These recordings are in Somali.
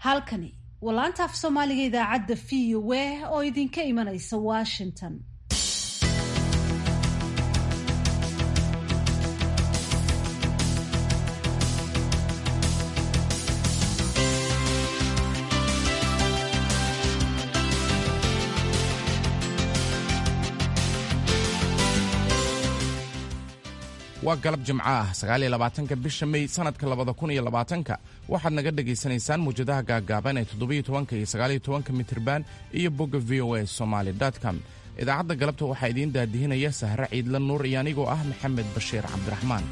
halkani waa laanta af soomaaliga idaacadda v o a oo idinka imanaysa washington waa galab jimco ah sagaaliyo labaatanka bisha mey sanadka labada kun iyo labaatanka waxaad naga dhagaysanaysaan muwjadaha gaagaaban ee toddobiyo tobanka iyo sagaaliyo tobanka mitriban iyo bogga v o a somaali com idaacadda galabta waxaa idiin daadihinaya sahre ciidla nuur iyo anigoo ah maxamed bashiir cabdiraxmaan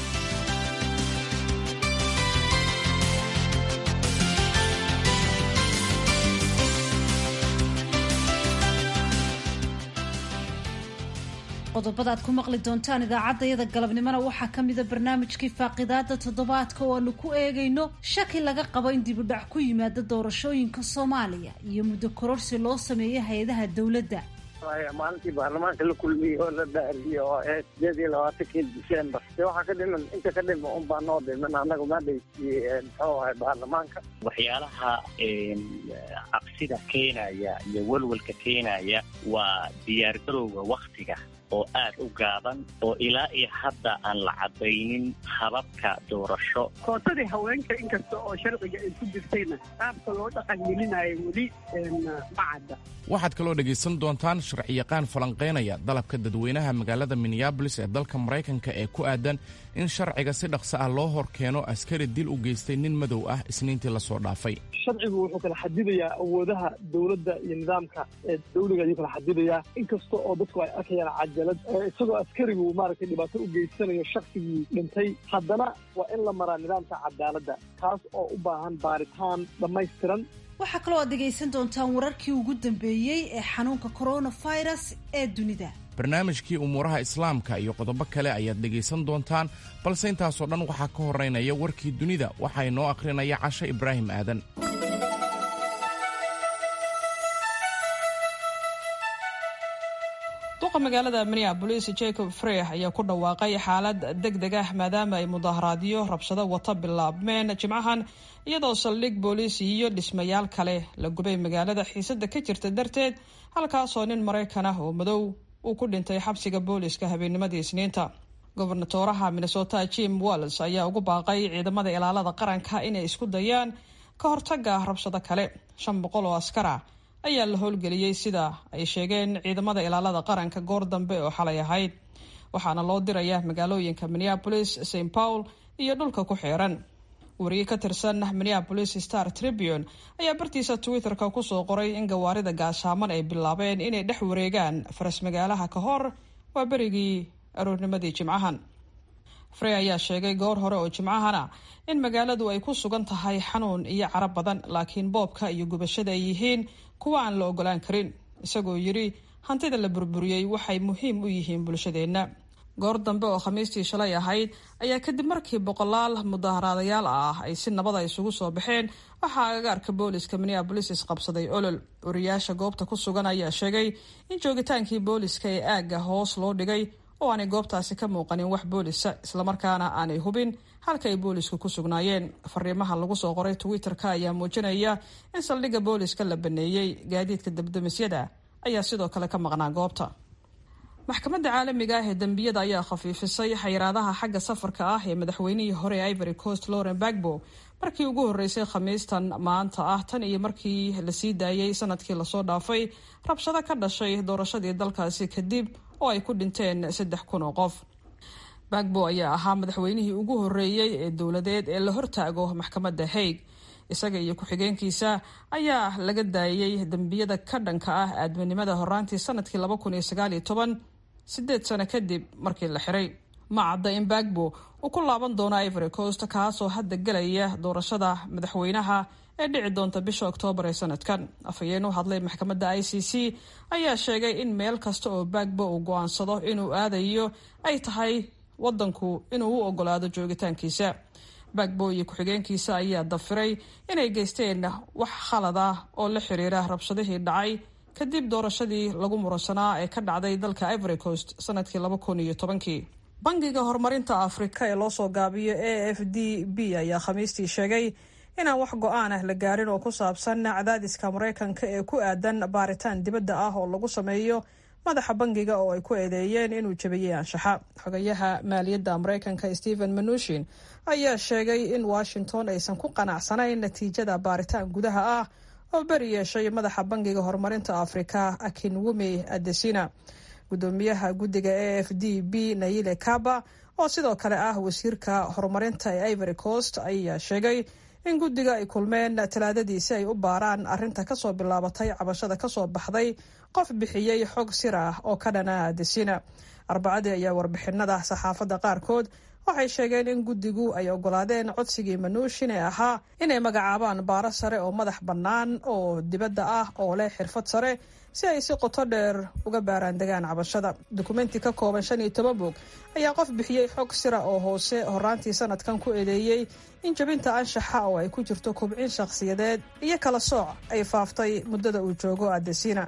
qodobada aad ku maqli doontaan idaacaddayada galabnimona waxaa ka mida barnaamijkii faaqidaada toddobaadka oo aanu ku eegayno shaki laga qabo in dibudhac ku yimaada doorashooyinka soomaaliya iyo muddo kororsi loo sameeyay hay-adaha dowladda maalintii baarlamaanka la kulmiyey oo la dhaariyo oo ee sideed iyo labaatankii december de waxaa ka dhiman inta ka dhima un baa noo dhiman annaga maadhaysiyey muxuu ahay baarlamaanka waxyaalaha cabsida keenaya iyo walwalka keenaya waa diyaargarowga waktiga oo aad u gaaban oo ilaa iyo hadda aan la cadaynin hababka doorasho kootadii haweenka inkasta oo sharciga ay ku jirtayna qaabka loo dhaqangelinayo weli ma cadda waxaad kaloo dhegaysan doontaan sharciyaqaan falanqaynaya dalabka dadweynaha magaalada minneabolis ee dalka maraykanka ee ku aadan in sharciga si dhaqso ah loo hor keeno askari dil u geystay nin madow ah isniintii lasoo dhaafay sharcigu wuxuu kala xadidayaa awoodaha dowladda iyo nidaamka ee dawliga ayuu kala xadidayaa inkasta oo dadku ay arkayaan cajalad isagoo askarigu maaragtay dhibaato u geysanayo shaksigii dhintay haddana waa in la maraa nidaamka cadaaladda kaas oo u baahan baaritaan dhammaystiran waxaa kaloo aad dhegaysan doontaan wararkii ugu dambeeyey ee xanuunka coronavirus ee dunida barnaamijkii umuuraha islaamka iyo qodobo kale ayaad dhegaysan doontaan balse intaasoo dhan waxaa ka horeynaya warkii dunida waxaa inoo akhrinaya cashe ibraahim aadan duqa magaalada minneabolis jacob frey ayaa ku dhawaaqay xaalad deg deg ah maadaama ay mudaharaadyo rabshado wata bilaabmeen jimcahan iyadoo saldhig booliis iyo dhismayaal kale la gubay magaalada xiisada ka jirta darteed halkaasoo nin maraykan ah oo madow uu ku dhintay xabsiga booliiska habeennimadii isniinta gobernatoraha minnesota jim walls ayaa ugu baaqay ciidamada ilaalada qaranka inay isku dayaan ka hortaga rabshado kale shan boqol oo askara ayaa la howlgeliyey sida ay sheegeen ciidamada ilaalada qaranka goor dambe oo xalay ahayd waxaana loo dirayaa magaalooyinka minneabolis st paul iyo dhulka ku xeeran wariye ka tirsan minneabolis star tribune ayaa bartiisa twitter-ka kusoo qoray in gawaarida gaashaaman ay bilaabeen inay dhex wareegaan faras magaalaha ka hor waa berigii aroornimadii jimcahan frey ayaa sheegay goor hore oo jimcahana in magaaladu ay ku sugan tahay xanuun iyo cara badan laakiin boobka iyo gubashada ay yihiin kuwa aan la ogolaan karin isagoo yidhi hantida la burburiyey waxay muhiim u yihiin bulshadeenna goor dambe oo khamiistii shalay ahayd ayaa kadib markii boqolaal mudaharaadayaal ah ay si nabada isugu soo baxeen waxaa agagaarka booliska minneabolis isqabsaday olol wariyaasha goobta ku sugan ayaa sheegay in joogitaankii booliska ee aagga hoos loo dhigay oo aanay goobtaasi ka muuqanin wax boolisa islamarkaana aanay hubin halka ay boolisku ku sugnaayeen fariimaha lagu soo qoray twitter-ka ayaa muujinaya in saldhigga booliska la baneeyey gaadiidka dabdamisyada ayaa sidoo kale ka maqnaa goobta maxkamadda caalamiga ah ee dembiyada ayaa khafiifisay xayiraadaha xagga safarka ah ee madaxweynihii hore ee ivory coast lauren bagbo markii ugu horreysay khamiistan maanta ah tan iyo markii la sii daayey sanadkii lasoo dhaafay rabshado ka dhashay doorashadii dalkaasi kadib oo ay ku dhinteen saddex kun oo qof bagbo ayaa ahaa madaxweynihii ugu horreeyey ee dowladeed ee la hortaago maxkamadda haig isaga iyo ku-xigeenkiisa ayaa laga daayey dembiyada ka dhanka ah aadminimada horaantii sanadkii laba kun iyo sagaal iyo toban sideed sano kadib markii la xiray ma cadda in bagbo uu ku laaban doono ivory coast kaasoo hadda gelaya doorashada madaxweynaha ee dhici doonta bisha oktoobar ee sanadkan afhayeen u hadlay maxkamadda i c c ayaa sheegay in meel kasta oo bagbo uu go-aansado inuu aadayo ay tahay wadanku inuu u ogolaado joogitaankiisa bagbo iyo ku-xigeenkiisa ayaa dafiray inay geysteen wax khalad ah oo la xiriira rabshadihii dhacay kadib doorashadii lagu muransanaa ee ka dhacday dalka ivory coast sanadkii laba kun iyo tobankii bangiga horumarinta afrika ee loosoo gaabiyo a f d b ayaa khamiistii sheegay inaan wax go-aan ah la gaarin oo ku saabsan cadaadiska maraykanka ee ku aadan baaritaan dibadda ah oo lagu sameeyo madaxa bangiga oo ay ku eedeeyeen inuu jebiyey anshaxa xogayaha maaliyadda maraykanka stephen manushin ayaa sheegay in washington aysan ku qanacsanayn natiijada baaritaan gudaha ah oo beri yeeshay madaxa bangiga horumarinta afrika akinwumi adesina gudoomiyaha guddiga a f d b nayile kaba oo sidoo kale ah wasiirka horumarinta ee ivory coast ayaa sheegay in guddiga ay kulmeen talaadadii si ay u baaraan arrinta kasoo bilaabatay cabashada kasoo baxday qof bixiyey xog sir ah oo ka dhana adesina arbacadii ayaa warbixinada saxaafadda qaarkood waxay sheegeen in guddigu ay ogolaadeen codsigii manuushin ee ahaa inay magacaabaan baaro sare oo madax bannaan oo dibadda ah oo leh xirfad sare si ay si qoto dheer uga baaraan degaan cabashada dukumenti ka kooban shan iyo toban bog ayaa qof bixiyey xog sira oo hoose horaantii sanadkan ku eedeeyey in jabinta anshaxa oo ay ku jirto kubcin shakhsiyadeed iyo kala sooc ay faaftay muddada uu joogo adesina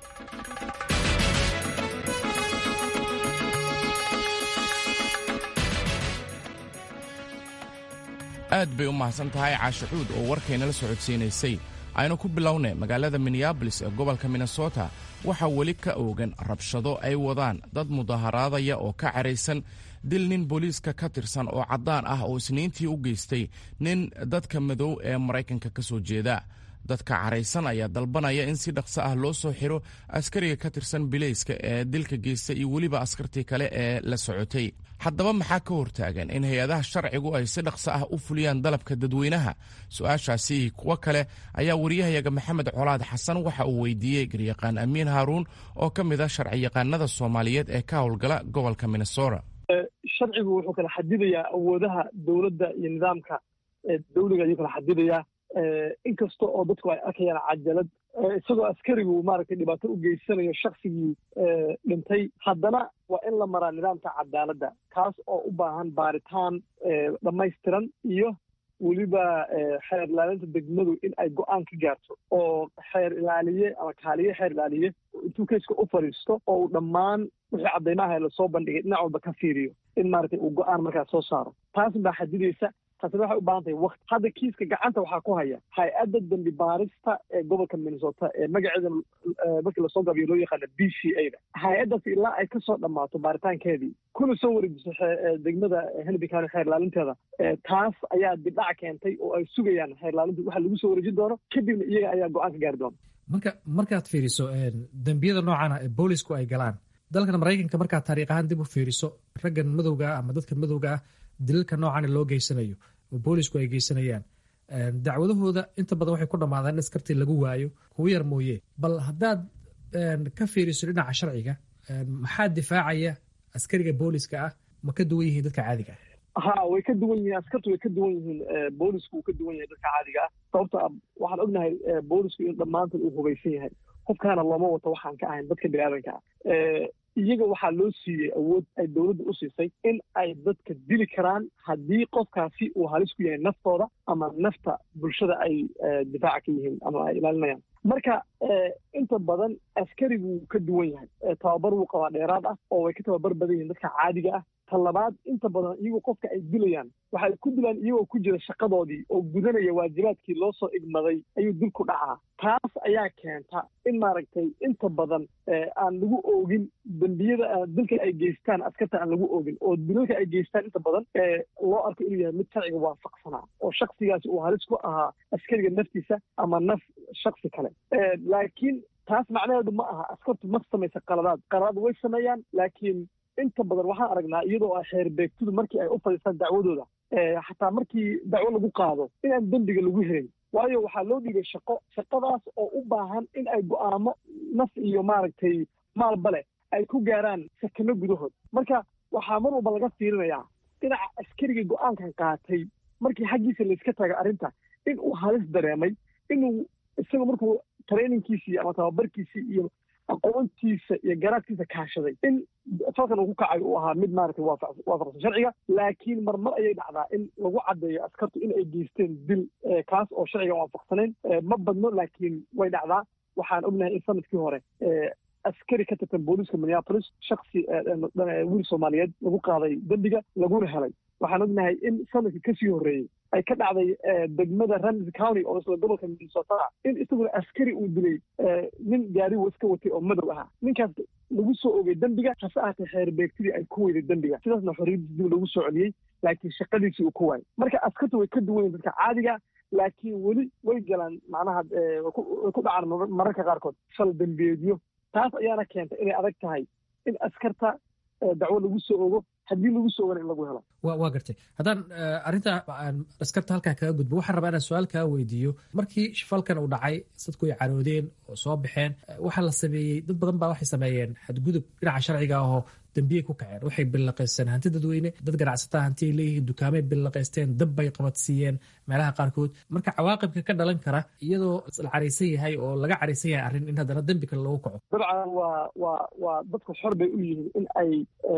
aad bay u mahadsan tahay caashacuud oo warkaynala socodsiinaysay aynu ku bilownay magaalada minneabolis ee gobolka minnesota waxaa weli ka oogan rabshado ay wadaan dad mudaharaadaya oo ka caraysan dil nin booliiska ka tirsan oo caddaan ah oo isniintii u geystay nin dadka madow ee maraykanka ka soo jeeda dadka caraysan ayaa dalbanaya in si dhaqso ah loo soo xiro askariga ka tirsan bilayska ee dilka geysta iyo weliba askartii kale ee la socotay haddaba maxaa ka hortaagan in hay-adaha sharcigu ay si dhaqso ah u fuliyaan dalabka dadweynaha su-aashaasi kuwo kale ayaa wariyahayaga maxamed colaad xasan waxa uu weydiiyey garyaqaan amiin haaruun oo ka mid ah sharciyaqaanada soomaaliyeed ee ka howlgala gobolka minnesota sharcigu wuxuu kala xadidayaa awoodaha dowladda iyo nidaamka dawliga ayuu kala xadidayaa inkasta oo dadku ay arkayaan cajalad isagoo askarigu maaragtay dhibaato u geysanayo shaksigii dhintay haddana waa in la maraa nidaamka cadaaladda kaas oo u baahan baaritaan dhammaystiran iyo weliba xeer ilaalinta degmadu in ay go-aan ka gaarto oo xeer ilaaliye ama kaaliye xeer ilaaliye intuu keiska u fadhiisto oo uu dhammaan wixii caddaymaha lasoo bandhigay dhinac walba ka fiiriyo in maaragtay uu go-aan markaas soo saaro taas baa xadidaysa taasina waxay u baahan tahay wakti hadda kiiska gacanta waxaa ku haya hay-adda dambi baarista ee gobolka minnesota ee magaceeda markii lasoo gabiyo loo yaqaana b c a da hay-addaas ilaa ay kasoo dhammaato baaritaankeedii kuna soo wareejiso degmada henry county xeer ilaalinteeda taas ayaa dibdhac keentay oo ay sugayaan xeer ilaalinta waxa lagu soo wareejin doono kadibna iyaga ayaa go-aan ka gaari doona marka markaad fiiriso dembiyada noocana ee boolisku ay galaan dalkan maraykanka markaad taariikh ahaan dib u fiiriso raggan madowga ah ama dadka madowga ah dilalka noocana loo geysanayo oo boolisku ay geysanayaan dacwadahooda inta badan waxay ku dhammaadaan in askartii lagu waayo kugu yar mooye bal haddaad ka fiiriso dhinaca sharciga maxaa difaacaya askariga booliska ah ma ka duwan yihiin dadka caadiga ah ha way ka duwan yihiin askartu way ka duwan yihiin boolisku uu ka duwan yahay dadka caadiga ah sababto a waxaan ognahay boolisku in dhammaantood uu hubaysan yahay qofkaana looma wato waxaan ka ahayn dadka biniaadanka ah iyaga waxaa loo siiyey awood ay dowladda u siisay in ay dadka dili karaan haddii qofkaasi uu halis ku yahay naftooda ama nafta bulshada ay difaaca ka yihiin ama ay ilaalinayaan marka inta badan askarigu ka duwan yahay tababar wuu qabaa dheeraad ah oo way ka tababar badan yihiin dadka caadiga ah ta labaad inta badan iyagu qofka ay dilayaan waxay ku dilaan iyagoo ku jira shaqadoodii oo gudanaya waajibaadkii loo soo igmaday ayuu dil ku dhacaa taas ayaa keenta in maaragtay inta badan aan lagu oogin dembiyada dilka ay geystaan askarta aan lagu oogin oo dilalka ay geystaan inta badan loo arko inuu yahay mid sharciga waafaqsanaa oo shaksigaasi uu halis ku ahaa askariga naftiisa ama naf shaksi kale laakiin taas macnaheedu ma aha askartu ma samaysa qaladaad qaladaad way sameeyaan laakiin inta badan waxaan aragnaa iyadoo ah xeer beegtudu markii ay u fadhiistaan dacwadooda xataa markii dacwo lagu qaado inaan dembiga lagu helin waayo waxaa loo dhiibay shaqo shaqadaas oo u baahan in ay go'aamo naf iyo maaragtay maalba leh ay ku gaaraan sakano gudahood marka waxaa mar walba laga fiirinayaa dhinaca askariga go'aankan qaatay markii xaggiisa layska taga arrinta in uu halis dareemay inuu isaga markuu traininkiisii ama tababarkiisii iyo aqoontiisa iyo garaadkiisa kaashaday in falkan uu ku kacay uu ahaa mid maaragtay waafaqsan sharciga laakiin marmar ayay dhacdaa in lagu caddeeyo askartu in ay geysteen dil kaas oo sharciga waafaqsanayn ma badno laakiin way dhacdaa waxaan ognahay in sanadkii hore askari ka tirtan booliiska minneapolis shaksi wiil soomaaliyeed lagu qaaday dembiga laguna helay waxaan ognahay in sanadkii kasii horreeyey ay ka dhacday degmada ramsey county oo isla gobolka minnesota in isaguna askari uu dilay nin gaarigu iska watay oo madow ahaa ninkaas lagu soo ogay dembiga hase ahaatee xeer beegtidii ay ku weyday dembiga sidaasna xorriyaddiis dib lagu soo celiyey laakiin shaqadiisii uu ku waayay marka askartu way ka duwan yihin dadka caadiga laakiin weli way galaan macnaha way ku dhacaan mararka qaarkood fal dembiyeedyo taas ayaana keentay inay adag tahay in askarta dacwo lagu soo ogo haddii lagu soo ogana in lagu helo wa waa gartay haddaan arrinta askarta halkaa kaga gudbo waxaan rabaa inaan su-aal kaa weydiiyo markii falkan uu dhacay dadku ay caroodeen oo soo baxeen waxaa la sameeyey dad badan baa waxay sameeyeen xadgudub dhinaca sharciga ahoo dembiyay ku kaceen waxay billaqaysteen hanti dadweyne dad ganacsataa hanti ay leeyihiin dukaamay billaqaysteen dab bay qabadsiiyeen meelaha qaarkood marka cawaaqibka ka dhalan kara iyadoo la caraysan yahay oo laga caraysan yahay arrin in haddana dembi kale loogu kaco dabcan waa waa waa dadku xor bay u yihiin in ay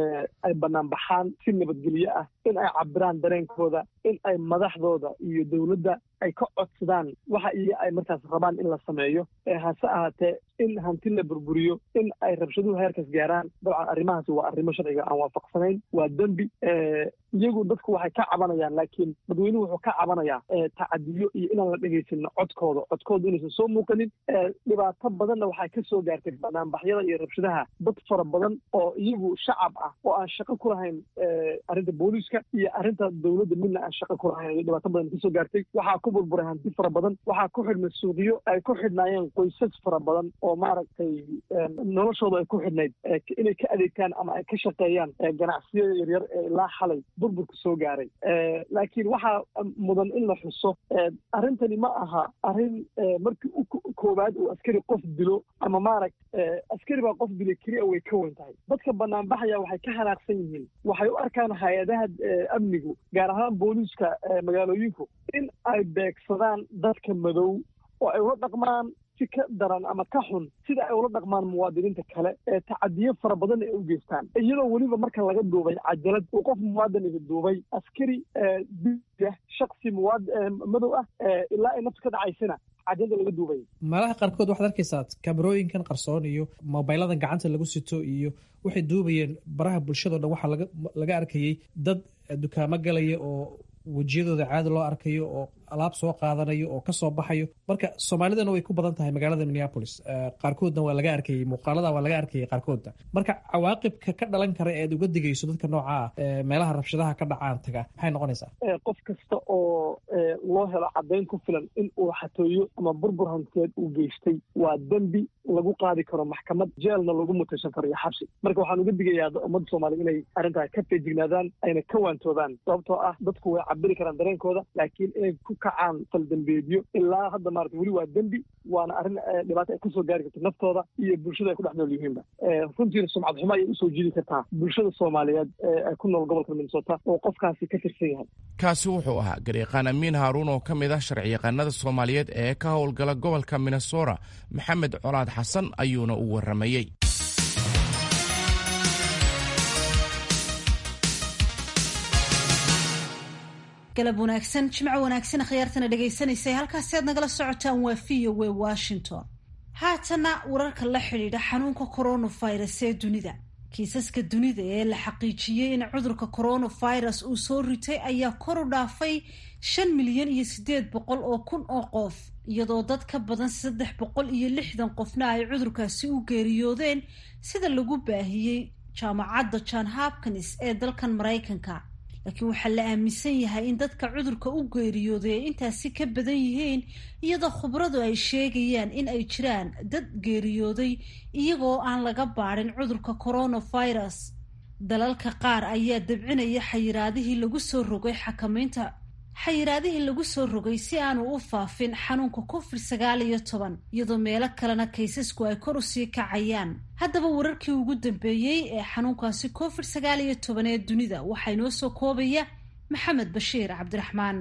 ay bannaan baxaan si nabadgelyo ah in ay cabiraan dareenkooda in ay madaxdooda iyo dowladda ay ka codsadaan waxa iyo ay markaas rabaan in la sameeyo hase ahaatee in hanti la burburiyo in ay rabshaduhu heerkaas gaaraan dabcan arrimahaasi waa arrimo sharciga aan waafaqsanayn waa dembi iyagu dadku waxay ka cabanayaan laakiin dadweynuhu wuxuu ka cabanayaa tacadiyo iyo inaan la dhegaysanin codkooda codkooda inaysan soo muuqanin dhibaato badanna waxay ka soo gaartay banaanbaxyada iyo rabshadaha dad fara badan oo iyagu shacab ah oo aan shaqo ku lahayn arrinta booliiska iyo arrinta dowladda midna aan shaqo ku lahayn ay dhibaato badan kasoo gaartay waxaa ku burburay hanti fara badan waxaa ku xidhmay suuqyo ay ku xidhnaayeen qoysas fara badan oo maaragtay noloshooda ay ku xidhnayd inay ka adeegtaan ama ay ka shaqeeyaan ganacsiyada yaryar ee ilaa xalay burburka soo gaaray laakiin waxaa mudan in la xuso arrintani ma aha arrin markii u koowaad uu askari qof dilo ama maaragt askari baa qof dilay keliya way ka weyn tahay dadka banaanbaxaya waxay ka hanaaqsan yihiin waxay u arkaan hay-adaha amnigu gaar ahaan booliiska magaalooyinku in ay beegsadaan dadka madow oo ay ula dhaqmaan si ka daran ama ka xun sida ay ula dhaqmaan muwaadiniinta kale ee tacadiyo fara badan ay u geystaan iyadoo weliba marka laga duubay cajalad uu qof muwaadin iga duubay askari diya shaksi muwaad madow ah ilaa ay naftu ka dhacaysana cajalada laga duubay meelaha qaarkood waxaad arkaysaa kamerooyinkan qarsoon iyo mobayladan gacanta lagu sito iyo waxay duubayeen baraha bulshado dhan waxaa laga arkayey dad dukaamo galaya oo wejiyadooda caadi loo arkayo oo alaab soo qaadanayo oo kasoo baxayo marka soomaalidana way ku badan tahay magaalada minneapolis qaarkoodna waa laga arkayey muuqaalada waa laga arkayay qaarkoodna marka cawaaqibka ka dhalan kara ead uga digayso dadka nooca ah meelaha rabshadaha ka dhacaan taga maxay noqonaysaa qof kasta oo loo helo caddayn ku filan in uu xatooyo ama burbur hanteed uu geystay waa dembi lagu qaadi karo maxkamad jeelna lagu mutaysan karo iyo xabsi marka waxaan uga digayaa ummadda soomaliya inay arrintaa ka feejignaadaan ayna ka waantoobaan sababtoo ah dadku way cabiri karaan dareenkooda laakiin inay ku kacaan faldembeedyo ilaa hadda maarata weli waa dembi waana arrin dhibaato ay kusoo gaari karto naftooda iyo bulshada ay ku dhex nool yihiinba runtiina sumcad xumo ayay usoo jiidi kartaa bulshada soomaaliyeed ee ku nool gobolka minnesota oo qofkaasi ka tirsan yahay kaasi wuxuu ahaa garyaqaan amiin haaruun oo ka mid ah sharciyaqaanada soomaaliyeed ee ka howlgala gobolka minnesota maxamed colaad xasan ayuuna u warramayey galab wanaagsan jimco wanaagsan akhyaartana dhegaysanaysa halkaasi aad nagala socotaan waa v o w washington haatana wararka la xidhiidha xanuunka coronavirus ee dunida kiisaska dunida ee la xaqiijiyey in cudurka coronavirus uu soo ritay ayaa kor u dhaafay shan milyan iyo siddeed boqol oo kun oo qof iyadoo dad ka badan saddex boqol iyo lixdan qofna ay cudurkaasi u geeriyoodeen sida lagu baahiyey jaamacadda john hopkins ee dalkan maraykanka laakiin waxaa la aaminsan yahay in dadka cudurka u geeriyooday ay intaasi ka badan yihiin iyadoo khubradu ay sheegayaan in ay jiraan dad geeriyooday iyagoo aan laga baadhin cudurka coronavirus dalalka qaar ayaa dabcinaya xayiraadihii lagu soo rogay xakamaynta xayiraadihii lagu soo rogay si aanu u faafin xanuunka covid sagaal iyo toban iyadoo meelo kalena kaysasku ay kor usii kacayaan haddaba wararkii ugu dambeeyey ee xanuunkaasi covid sagaal iyo toban ee dunida waxaa inoo soo koobaya maxamed bashiir cabdiraxmaan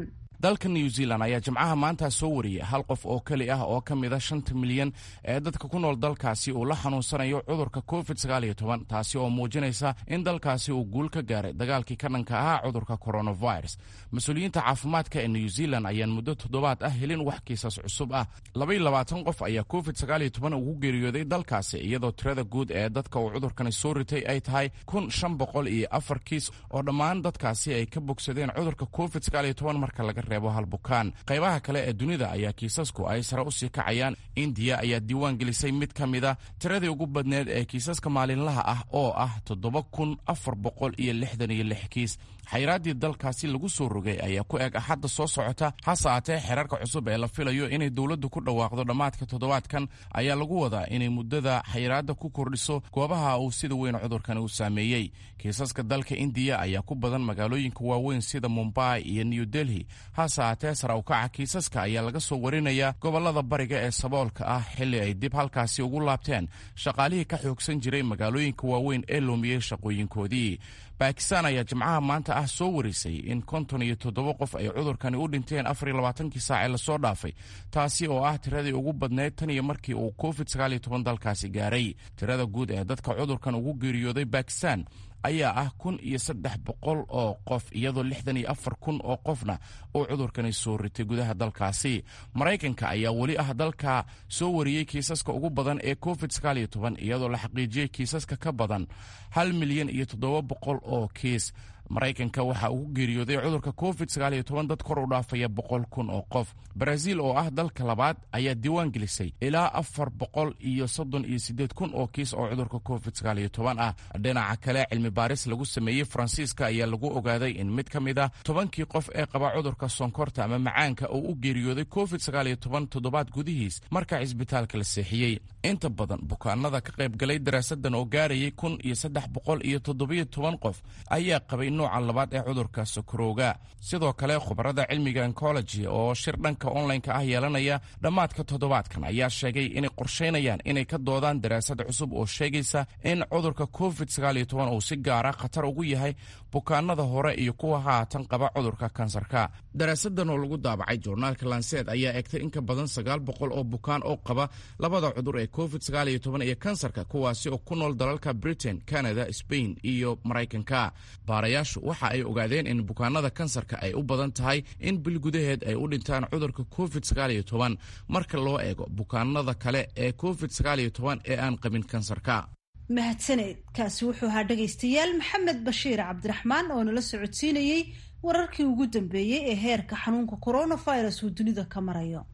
dalka new zealand ayaa jimcaha maanta soo wariyey hal qof oo keli ah oo ka mida shanta milyan ee dadka ku nool dalkaasi uu la xanuunsanayo cudurka covid taasi oo muujinaysa in dalkaasi uu guul ka gaaray dagaalkii ka dhanka ahaa cudurka coronavirus mas-uuliyiinta caafimaadka ee new zealand ayaan muddo toddobaad ah helin wax kiisas cusub ah labayilabaatan qof ayaa covid ugu geeriyooday dalkaasi iyadoo tirada guud ee dadka uu cudurkani soo ritay ay tahay kun shan boqol iyo afar kiis oo dhammaan dadkaasi ay ka bogsadeen cudurka covid marka laga reebo hal bukaan qaybaha kale ee dunida ayaa kiisasku ay sare usii kacayaan indiya ayaa diiwaan gelisay mid ka mida tiradii ugu badneed ee kiisaska maalinlaha ah oo ah toddoba kun afar boqol iyo lixdan iyo lix kiis xayraaddii dalkaasi lagu soo rogay ayaa ku eg axadda soo socota hase aatee xeerarka cusub ee la filayo inay dowladdu ku dhawaaqdo dhammaadka toddobaadkan ayaa lagu wadaa inay muddada xayraadda ku kordhiso goobaha uu sida weyn cudurkani u saameeyey kiisaska dalka indiya ayaa ku badan magaalooyinka waaweyn sida mumbai iyo new delhi hase aatee sara ukaca kiisaska ayaa laga soo warinayaa gobollada bariga ee saboolka ah xilli ay dib halkaasi ugu laabteen shaqaalihii ka xoogsan jiray magaalooyinka waaweyn ee loomiyey shaqooyinkoodii bakistan ayaa jimcaha maanta ah soo warisay in konton iyo toddoba qof ay cudurkani u dhinteen afar iyo labaatankii saac ee lasoo dhaafay taasi oo ah tiradii ugu badneyd tan iyo markii uu covid sagaal iyo toban dalkaasi gaaray tirada guud ee dadka cudurkan ugu geeriyooday bakistan ayaa ah kun iyo saddex boqol oo qof iyadoo lixdan iyo afar kun oo qofna uu cudurkani soo ritay gudaha dalkaasi maraykanka ayaa weli ah dalka soo wariyey kiisaska ugu badan ee covid sagaal iyo toban iyadoo la xaqiijiyey kiisaska ka badan hal milyan iyo toddoba boqol oo kiis maraykanka waxaa ugu geeriyooday cudurka covid sagaal iyo toban dad kor u dhaafaya boqol kun oo qof baraaziil oo ah dalka labaad ayaa diiwaan gelisay ilaa afar boqol iyo soddon iyo siddeed kun oo kiis oo cudurka covid sagaal iyo toban ah dhinaca kale cilmi baaris lagu sameeyey faransiiska ayaa lagu ogaaday in mid ka mid ah tobankii qof ee qaba cudurka sonkorta ama macaanka oo u geeriyooday covid sagaal iyo toban toddobaad gudihiis marka cisbitaalka la seexiyey inta badan bukaanada ka qaybgalay daraasadan oo gaarayay kun iyo saddex boqol iyo toddobiyo toban qof ayaa qabay nooca labaad ee cudurka sokorowga sidoo kale khubarada cilmiga oncology oo shir dhanka onlineka ah yeelanaya dhammaadka toddobaadkan ayaa sheegay inay qorshaynayaan inay ka doodaan daraasad cusub oo sheegaysa in cudurka covid sagaal iyo toban uu si gaara khatar ugu yahay bukaanada hore iyo kuwa haatan qaba cudurka kansarka daraasadan oo lagu daabacay joornaalka lanseed ayaa egtay in ka badan sagaal boqol oo bukaan oo qaba labada cudur ee covid sagaal iyo toban iyo kansarka kuwaasi oo ku nool dalalka britain canada spain iyo maraykanka baarayaashu waxa ay ogaadeen in bukaanada kansarka ay u badan tahay in bil gudaheed ay u dhintaan cudurka covid sagaal iyo toban marka loo eego bukaanada kale ee covid sagaal iyo toban ee aan qabin kansarka mahadsaneed kaasi wuxuu ahaa dhegaystayaal maxamed bashiir cabdiraxmaan oo nala socodsiinayey wararkii ugu dambeeyey ee heerka xanuunka coronavirus uu dunida ka marayo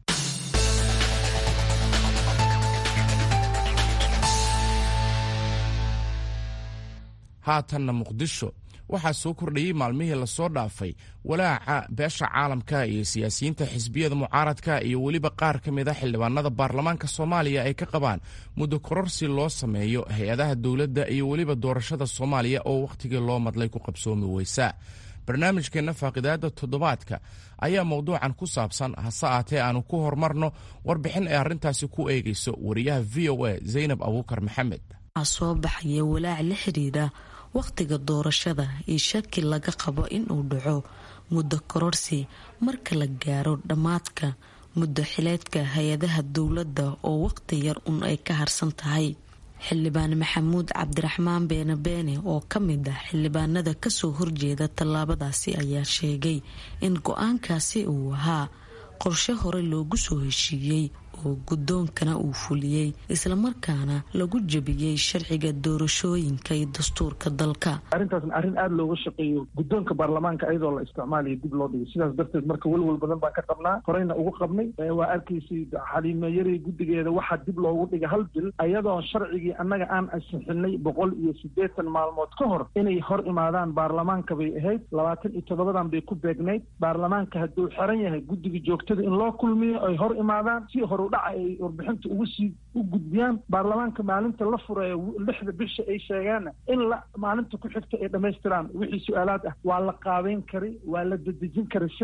haatanna muqdisho waxaa soo kordhayey maalmihii lasoo dhaafay walaaca beesha caalamka iyo siyaasiyiinta xisbiyada mucaaradka iyo weliba qaar ka mid a xildhibaanada baarlamaanka soomaaliya ay ka qabaan muddo kororsi loo sameeyo hay-adaha dowladda iyo weliba doorashada soomaaliya oo wakhtigii loo madlay ku qabsoomi weysa barnaamijkeenna faaqidaada toddobaadka ayaa mowduucan ku saabsan hase aatee aanu ku horumarno warbixin ay arrintaasi ku eegayso wariyaha v o a zaynab abuukar maxamed soo baxaya walaac la xiriira wakhtiga doorashada iyo shaki laga qabo inuu dhaco muddo kororsi marka la gaaro dhammaadka muddo xileedka hay-adaha dowladda oo waqti yar un ay ka harsan tahay xildhibaan maxamuud cabdiraxmaan beene beene oo ka mid ah xildhibaanada kasoo horjeeda tallaabadaasi ayaa sheegay in go-aankaasi uu ahaa qorshe hore loogu soo heshiiyey oo guddoonkana uu fuliyey islamarkaana lagu jebiyey sharciga doorashooyinka iyo dastuurka dalka arrintaasna arrin aada looga shaqeeyo guddoonka baarlamaanka ayadoo la isticmaalayo dib loo dhigay sidaas darteed marka welwel badan baan ka qabnaa horeyna ugu qabnay waa arkaysay xaliimeeyarey guddigeeda waxaa dib loogu dhigay hal bil ayadoo sharcigii annaga aan ansixinay boqol iyo siddeetan maalmood ka hor inay hor imaadaan baarlamaanka bay ahayd labaatan iyo toddobadan bay ku beegnayd baarlamaanka hadduu xiran yahay guddiga joogtada in loo kulmiyo ay hor imaadaan si hor dhaca ay warbixinta ugu sii u gudbiyaan baarlamaanka maalinta la furayo lixda bisha ay sheegaanna in la maalinta ku xigta ay dhammaystiraan wixii su-aalaad ah waa la qaabeyn kari waa la dedejin kari si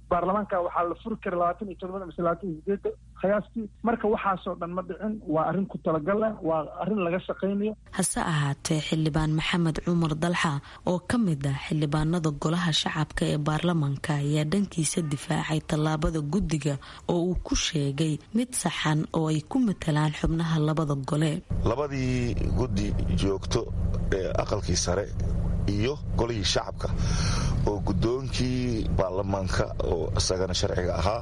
baarlamaanka waxaa la furi kara labaatan iyo todobada mise labaatan iyo sideedda khiyaastii marka waxaasoo dhan ma dhicin waa arrin ku talagal ah waa arrin laga shaqaynayo hase ahaatee xildhibaan maxamed cumar dalxa oo ka mid ah xildhibaanada golaha shacabka ee baarlamaanka ayaa dhankiisa difaacay tallaabada guddiga oo uu ku sheegay mid saxan oo ay ku matalaan xubnaha labada gole labadii guddi joogto ee aqalkii sare iyo golihii shacabka oo guddoonkii baarlamaanka oo isagana sharciga ahaa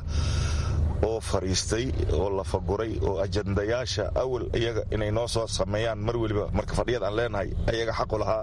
oo fadhiistay oo la faguray oo ajandayaasha awal iyaga inay noo soo sameeyaan mar weliba marka fadhiyad aan leenahay ayaga xaqu lahaa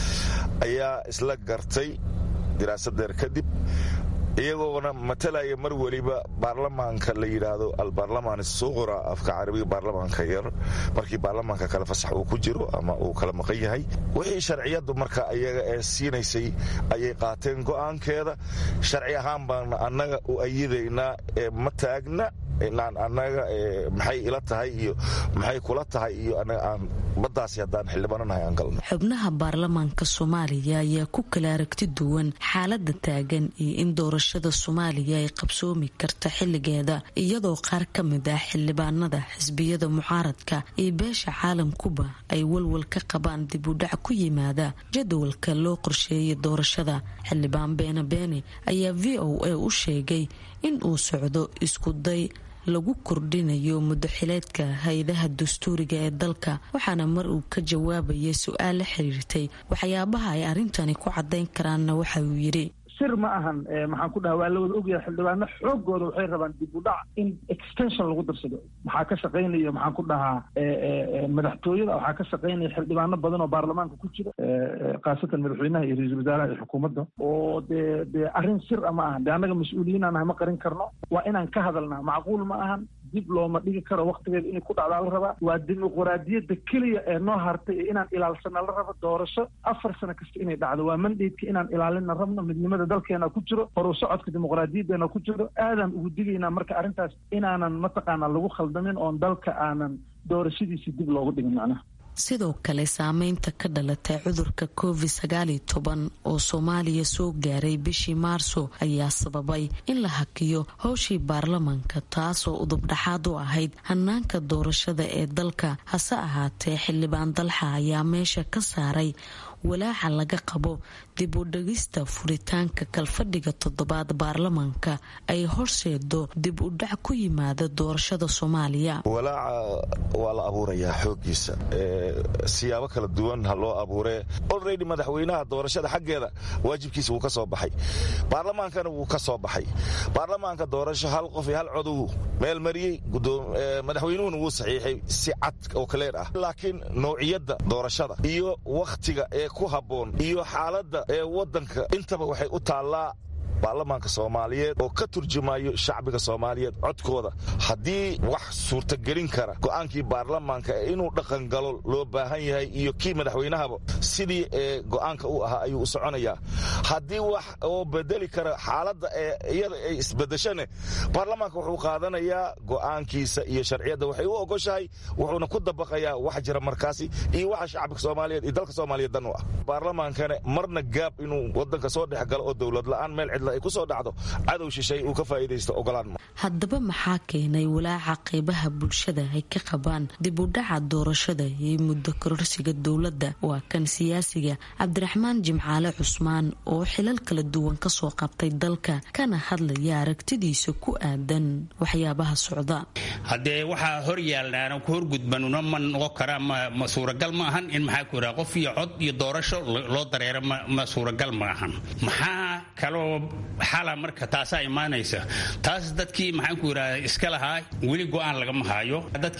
ayaa isla gartay diraasadeer kadib iyagoona matalaya mar weliba baarlamaanka la yidhaahdo albaarlamaan suqura afka carabiga baarlamaanka yar markii baarlamaanka kale fasax uu ku jiro ama uu kala maqan yahay wixii sharciyadu marka iyaga ee siinaysay ayay qaateen go'aankeeda sharci ahaan baana annaga u ayidaynaa ee ma taagna inaan annaga maxay ila tahay iyo maxay kula tahay iyo anaga aan baddaasi haddaan xildhibaananahay aan galno xubnaha baarlamaanka soomaaliya ayaa ku kala aragti duwan xaalada taagan iyo in doorashada soomaaliya ay qabsoomi karta xilligeeda iyadoo qaar ka mid ah xildhibaanada xisbiyada mucaaradka iyo beesha caalamkuba ay walwal ka qabaan dib u dhac ku yimaada jadwalka loo qorsheeyay doorashada xildhibaan beene beene ayaa v o a u sheegay in uu socdo iskuday lagu kordhinayo muddoxileedka hay-adaha dastuuriga ee dalka waxaana mar uu ka jawaabayay su-aal la xiriirtay waxyaabaha ay arrintani ku caddayn karaanna waxa uu yidhi sir ma ahan maxaan ku dhaha waa la wada ogyahay xildhibaano xoogooda waxay rabaan dib u dhac in extension lagu darsado maxaa ka shaqaynaya maxaan ku dhahaa madaxtooyada waxaa ka shaqaynaya xildhibaano badan oo baarlamaanka ku jira khaasatan madaxweynaha iyo ra-iisul wasaaraha iyo xukuumadda oo dee dee arrin sir a ma ahan de annaga mas-uuliyiin aan nahay ma qarin karno waa inaan ka hadalnaa macquul ma ahan dib looma dhigi karo waktigeeda inay ku dhacdaa la rabaa waa dimuquraadiyadda keliya ee noo hartay ee inaan ilaalsana la rabo doorasho afar sano kasta inay dhacdo waa mandaydka inaan ilaalina rabno midnimada dalkeena ku jiro horu socodka dimuqraadiyadeena ku jiro aadaan ugu digaynaa marka arrintaas inaanan mataqaanaa lagu khaldamin oon dalka aanan doorashadiisi dib loogu dhigin macnaha sidoo kale saameynta ka dhalatay cudurka covid sagaaliyo toban oo soomaaliya soo gaaray bishii maarso ayaa sababay in la hakiyo howshii baarlamaanka taasoo udubdhaxaad u ahayd hanaanka doorashada ee dalka hase ahaatee xildhibaan dalxa ayaa meesha ka saaray walaaca laga qabo dib u dhegista furitaanka kalfadhiga toddobaad baarlamaanka ay horseedo dib u dhac ku yimaada doorashada soomaaliya walaaca waa la abuurayaa xoogiisa siyaabo kala duwan ha loo abuuree olredy madaxweynaha doorashada xaggeeda waajibkiisa wuu ka soo baxay baarlamaankana wuu ka soo baxay baarlamaanka doorasho hal qof iyo hal codow meel mariyey madaxweynuhuna wuu saxiixay si cad oo kaleer ah laakiin nouciyadda doorashada iyo wakhtiga ee ku habboon iyo xaaladda ee waddanka intaba waxay u taallaa baarlamaanka soomaaliyeed oo ka turjumayo shacbiga soomaaliyeed codkooda haddii wax suurtagelin kara go'aankii baarlamaanka ee inuu dhaqangalo loo baahan yahay iyo kii madaxweynahaba sidii ee go'aanka u ahaa ayuu u soconayaa haddii wax oo bedeli kara xaaladda ee iyada ay isbedeshane baarlamaanka wuxuu qaadanayaa go'aankiisa iyo sharciyadda waxay u ogoshahay wuxuuna ku dabaqayaa wax jira markaasi iyo waxa shacbiga soomaaliyeed iyo dalka soomaaliyeed dan u ah baarlamaankana marna gaab inuu wadanka soo dhex galo oo dowlad la'aan meel cidla ay ku soo dhacdo cadow shishay uu ka faa'iidaysto ogolaan haddaba maxaa keenay walaaca qeybaha bulshada ay ka qabaan dib u dhaca doorashada iyo muddo kororsiga dowladda waa kan siyaasiga cabdiraxmaan jimcaale cusmaan oo xilal kala duwan kasoo qabtay dalka kana hadlaya aragtidiisa ku aadan waxyaabaha socda haddee waxaa hor yaalnaana ku horgudbanuna ma noqon karaa ma suuragal ma ahan in maxaa ku yidhaha qof iyo cod iyo doorasho loo dareero ma suuragal ma ahan maxaa kaloo xala marka taasaa imaanaysa taas dadkii maxaan ku yidhaha iska lahaa weli go-aan lagama haayo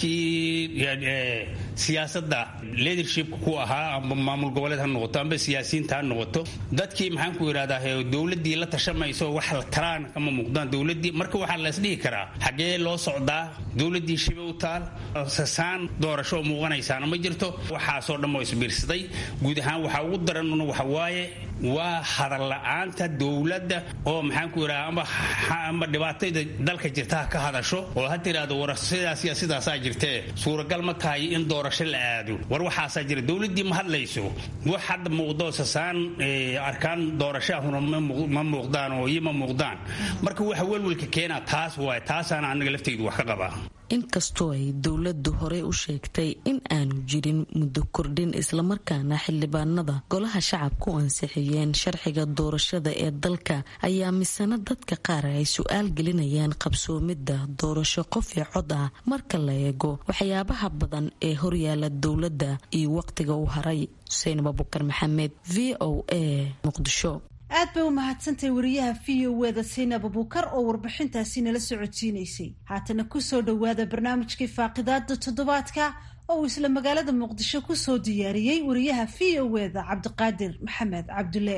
dadkii siyaasadda leadershipka ku ahaa amba maamul goboleed ha noqoto amba siyaasiyiinta ha noqoto dadkii maxaan ku yidhahdaa dowladdii la tashamayso wax la talaan kama muuqdaan dowladdii marka waxaa la isdhihi karaa xaggee loo socdaa dowladdii shibe u taal sasaan doorasho oo muuqanaysaana ma jirto waxaasoo dhan oo isbiirsaday guud ahaan waxaa ugu daranuna waxa waaye waa hadal la-aanta dowladda oo maxaanku yidhaha ama dhibaatada dalka jirta ha ka hadasho oo ha tiraahdo war sidaas iyo sidaasaa jirtee suuragal ma tahay in doorasho la aado war waxaasaa jira dowladdii ma hadlayso wax hadda muuqdo sasaan arkaan doorashahuna ma muuqdaan oo iyo ma muuqdaan marka waxa welwelka keenaa taas waay taasaana anaga laftaydu wax ka qabaa inkastoo ay dowladdu horey u sheegtay in aanu jirin muddo kordhin islamarkaana xildhibaanada golaha shacabka u ansixiyeen sharciga doorashada ee dalka ayaa misana dadka qaar ay su-aal gelinayaan qabsoomidda doorasho qof iyo cod ah marka la eego waxyaabaha badan ee horyaala dowladda iyo waqtiga u haray xuseen abubakar maxamed v o a muqdisho aad bay u mahadsantahay wariyaha v o eda saynab abuukar oo warbixintaasi nala socodsiinaysay haatana kusoo dhowaada barnaamijkii faaqidaada toddobaadka oo uu isla magaalada muqdisho kusoo diyaariyey wariyaha v o eda cabdiqaadir maxamed cabdulle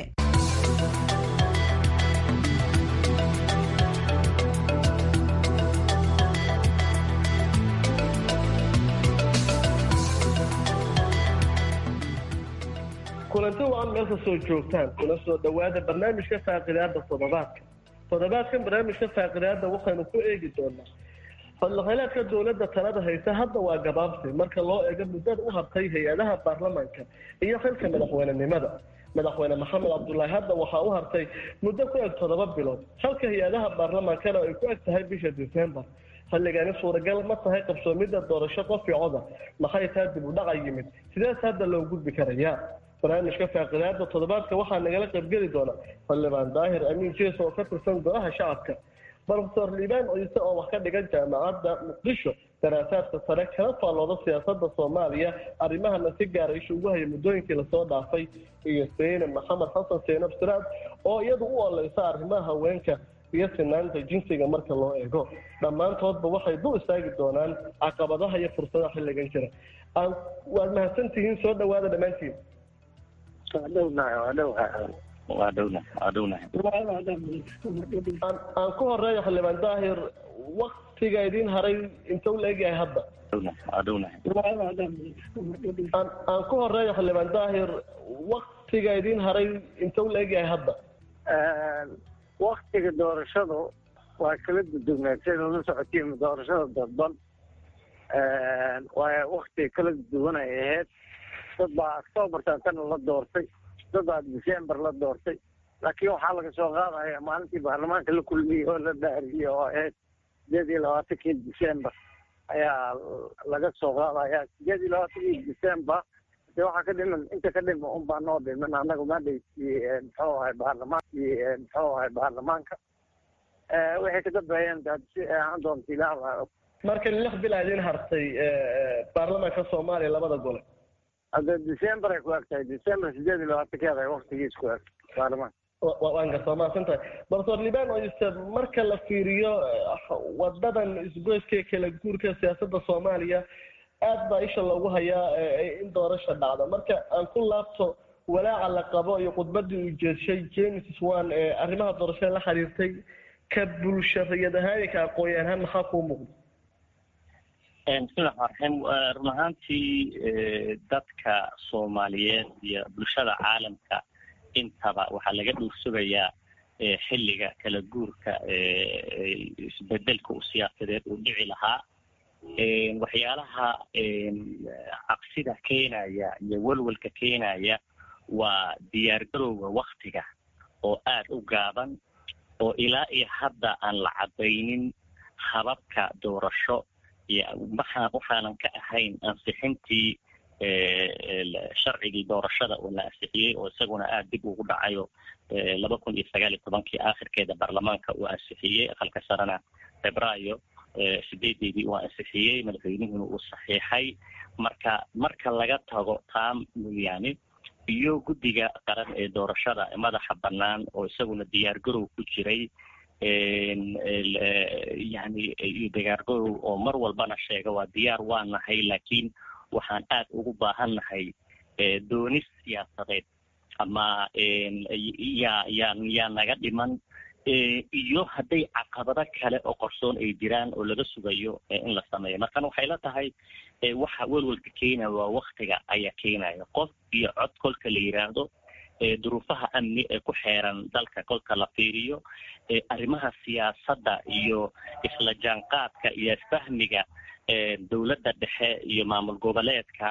kulanti waa meel kastoo joogtaan kuna soo dhowaada barnaamijka faaqidaada toddobaadka toddobaadkan barnaamijka faaqidaada waxaynu ku eegi doonaa xildhibaanaadka dowladda talada haysa hadda waa gabaabsi marka loo eego muddada u hartay hay-adaha baarlamaanka iyo xilka madaxweynenimada madaxweyne maxamed cabdulaahi hadda waxaa u hartay muddo ku eg toddoba bilood halka hay-adaha baarlamaankana ay ku eg tahay bisha december xilligani suuragal ma tahay qabsoomidda doorasho qof iyo coda maxay taa dib u dhaca yimid sidees hadda loo gudbi karayaa barnaamijka faaqidaada toddobaadka waxaa nagala qaybgeli doona xildhibaan daahir amiin jees oo ka tirsan golaha shacabka brofesor liibaan ciise oo wax ka dhigan jaamacadda muqdisho daraasaadka sare kala faallooda siyaasada soomaaliya arrimahana si gaara isha ugu haya muddooyinkii lasoo dhaafay iyo seyne maxamed xasan seenab siraad oo iyadu u oleysa arrimaha haweenka iyo sinaanta jinsiga marka loo eego dhammaantoodba waxay dul istaagi doonaan caqabadaha iyo fursadaha xilligan jira waad mahadsantihiin soo dhawaada dhammaantiin aan ku horeeyo xildhibaan daahir waktiga idiin haray inta u laegyahay hadda aan ku horeeyo xildhibaan daahir waktiga idiin haray inta u laegyahay hadda waktiga doorashadu waa kala dudugnaa sida la socotiin doorashada dadban waa waktiga kala duwan ay ahayd dad baa octoobartan kana la doortay dad baa december la doortay laakiin waxaa laga soo qaadaya maalintii baarlamaanka la kulmiyey oo la dhaariyey oo ahayd sideed iyo labaatankii december ayaa laga soo qaadaya sideed iyo labaatankii december de waxaa ka dhiman inta ka dhima un baa noo dhiman annaga madhaysii muxuu ahay baarlamaankii muxuu ahay baarlamaanka waxay ka dambeeyeen si ahaan doonta ilaah marka lix bil aa idiin hartay baarlamaanka soomaaliya labada gole hadda december ay ku eg tahay december sideed iyo labaatankeeda ay waktigiis ku eg baarlamaanka waan gartaa mahadsan tahay doctor liban oyse marka la fiiriyo wadadan isgoyska kala guurka siyaasadda soomaaliya aad baa isha loogu hayaa in doorasha dhacda marka aan ku laabto walaaca la qabo iyo khudbadii uu jeeshay james swan ee arrimaha doorashada la xiriirtay ka bulshariyad ahaan iyo ka aqoon ahaan maxaa kuu muuqda bismillahi raxmaan run ahaantii dadka soomaaliyeed iyo bulshada caalamka intaba waxaa laga dhuursugayaa xilliga kala guurka isbedelka u siyaasadeed uu dhici lahaa waxyaalaha caqsida keenaya iyo welwelka keenaya waa diyaargarowga waktiga oo aad u gaaban oo ilaa iyo hadda aan la cadaynin hababka doorasho waxaa waxaanan ka ahayn ansixintii sharcigii doorashada oo la ansixiyey oo isaguna aada dib ugu dhacayo laba kun iyo sagaal iyo tobankii aakhirkeeda baarlamaanka uu ansixiyey aqalka sarena febraayo sideedeedii uu ansixiyey madaxweynuhuna uu saxiixay marka marka laga tago taa mooyaane iyo guddiga qaran ee doorashada madaxa bannaan oo isaguna diyaargarow ku jiray yani iyo diyaargarow oo mar walbana sheega waa diyaar waa nahay laakiin waxaan aad ugu baahannahay doonis siyaasadeed ama yaa yaa yaa naga dhiman iyo hadday caqabado kale oo qorsoon ay jiraan oo laga sugayo in la sameeyo markan waxay la tahay waxa welwelka keenaya waa waktiga ayaa keenaya qof iyo cod kolka la yidhaahdo duruufaha amni ee ku xeeran dalka kolka la fiiriyo arrimaha siyaasadda iyo isla jaanqaadka iyo isfahmiga dowladda dhexe iyo maamul goboleedka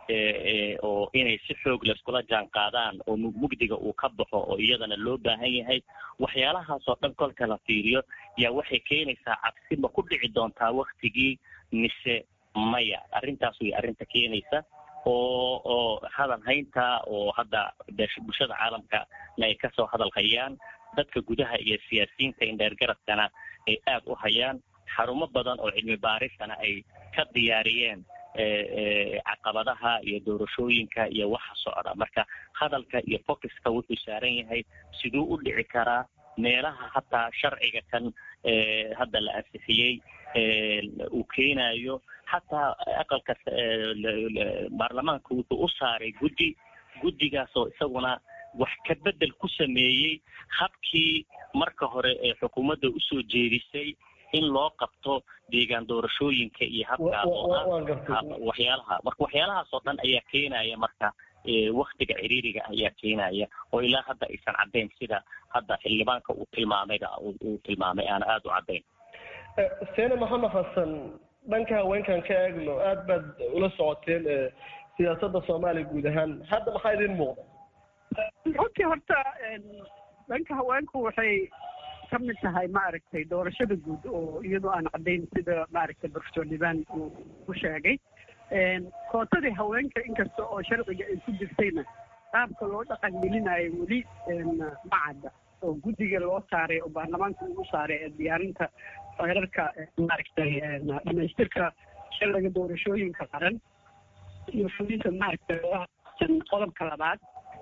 oo inay si xoog laiskula jaan qaadaan oo mugdiga uu ka baxo oo iyadana loo baahan yahay waxyaalahaasoo dhan kolka la fiiriyo yaa waxay keenaysaa cabsi ma ku dhici doontaa waktigii mise maya arrintaas way arrinta keenaysa oo oo hadal haynta oo hadda bulshada caalamkana ay kasoo hadal hayaan dadka gudaha iyo siyaasiyiinta indheergaradkana ay aad u hayaan xarumo badan oo cilmi baarisana ay ka diyaariyeen caqabadaha iyo doorashooyinka iyo waxa socda marka hadalka iyo focuska wuxuu saaran yahay siduu u dhici karaa meelaha hataa sharciga kan hadda la ansixiyey uu keenayo hataa aqalka baarlamaanka wuxuu u saaray guddi guddigaasoo isaguna wax ka bedel ku sameeyey habkii marka hore ee xukuumadda usoo jeedisay in loo qabto deegaan doorashooyinka iyo habkaas oo ah waxyaalaha marka waxyaalahaas oo dhan ayaa keenaya marka waktiga ciriiriga ayaa keenaya oo ilaa hadda aysan caddayn sida hadda xildhibaanka uu tilmaamayba uu tilmaamay aana aada u caddayn seene maxamed xasan dhanka haweenkan ka eegno aad baad ula socoteen siyaasadda soomaaliya guud ahaan hadda maxaa idin muuqda runtii horta dhanka haweenku waxay ka mid tahay maaragtay doorashada guud oo iyadoo aan caddayn sida maaragtay professor liban uu ku sheegay kootadii haweenka inkasta oo sharciga ay ku jirtayna qaabka loo dhaqan gelinayo weli ma cadda oo guddiga loo saaray oo baarlamaanka ugu saaray ee diyaarinta xeerarka maaragtay dhamaystirka sharciga doorashooyinka qaran iyo fulinta maaragtay qodobka labaad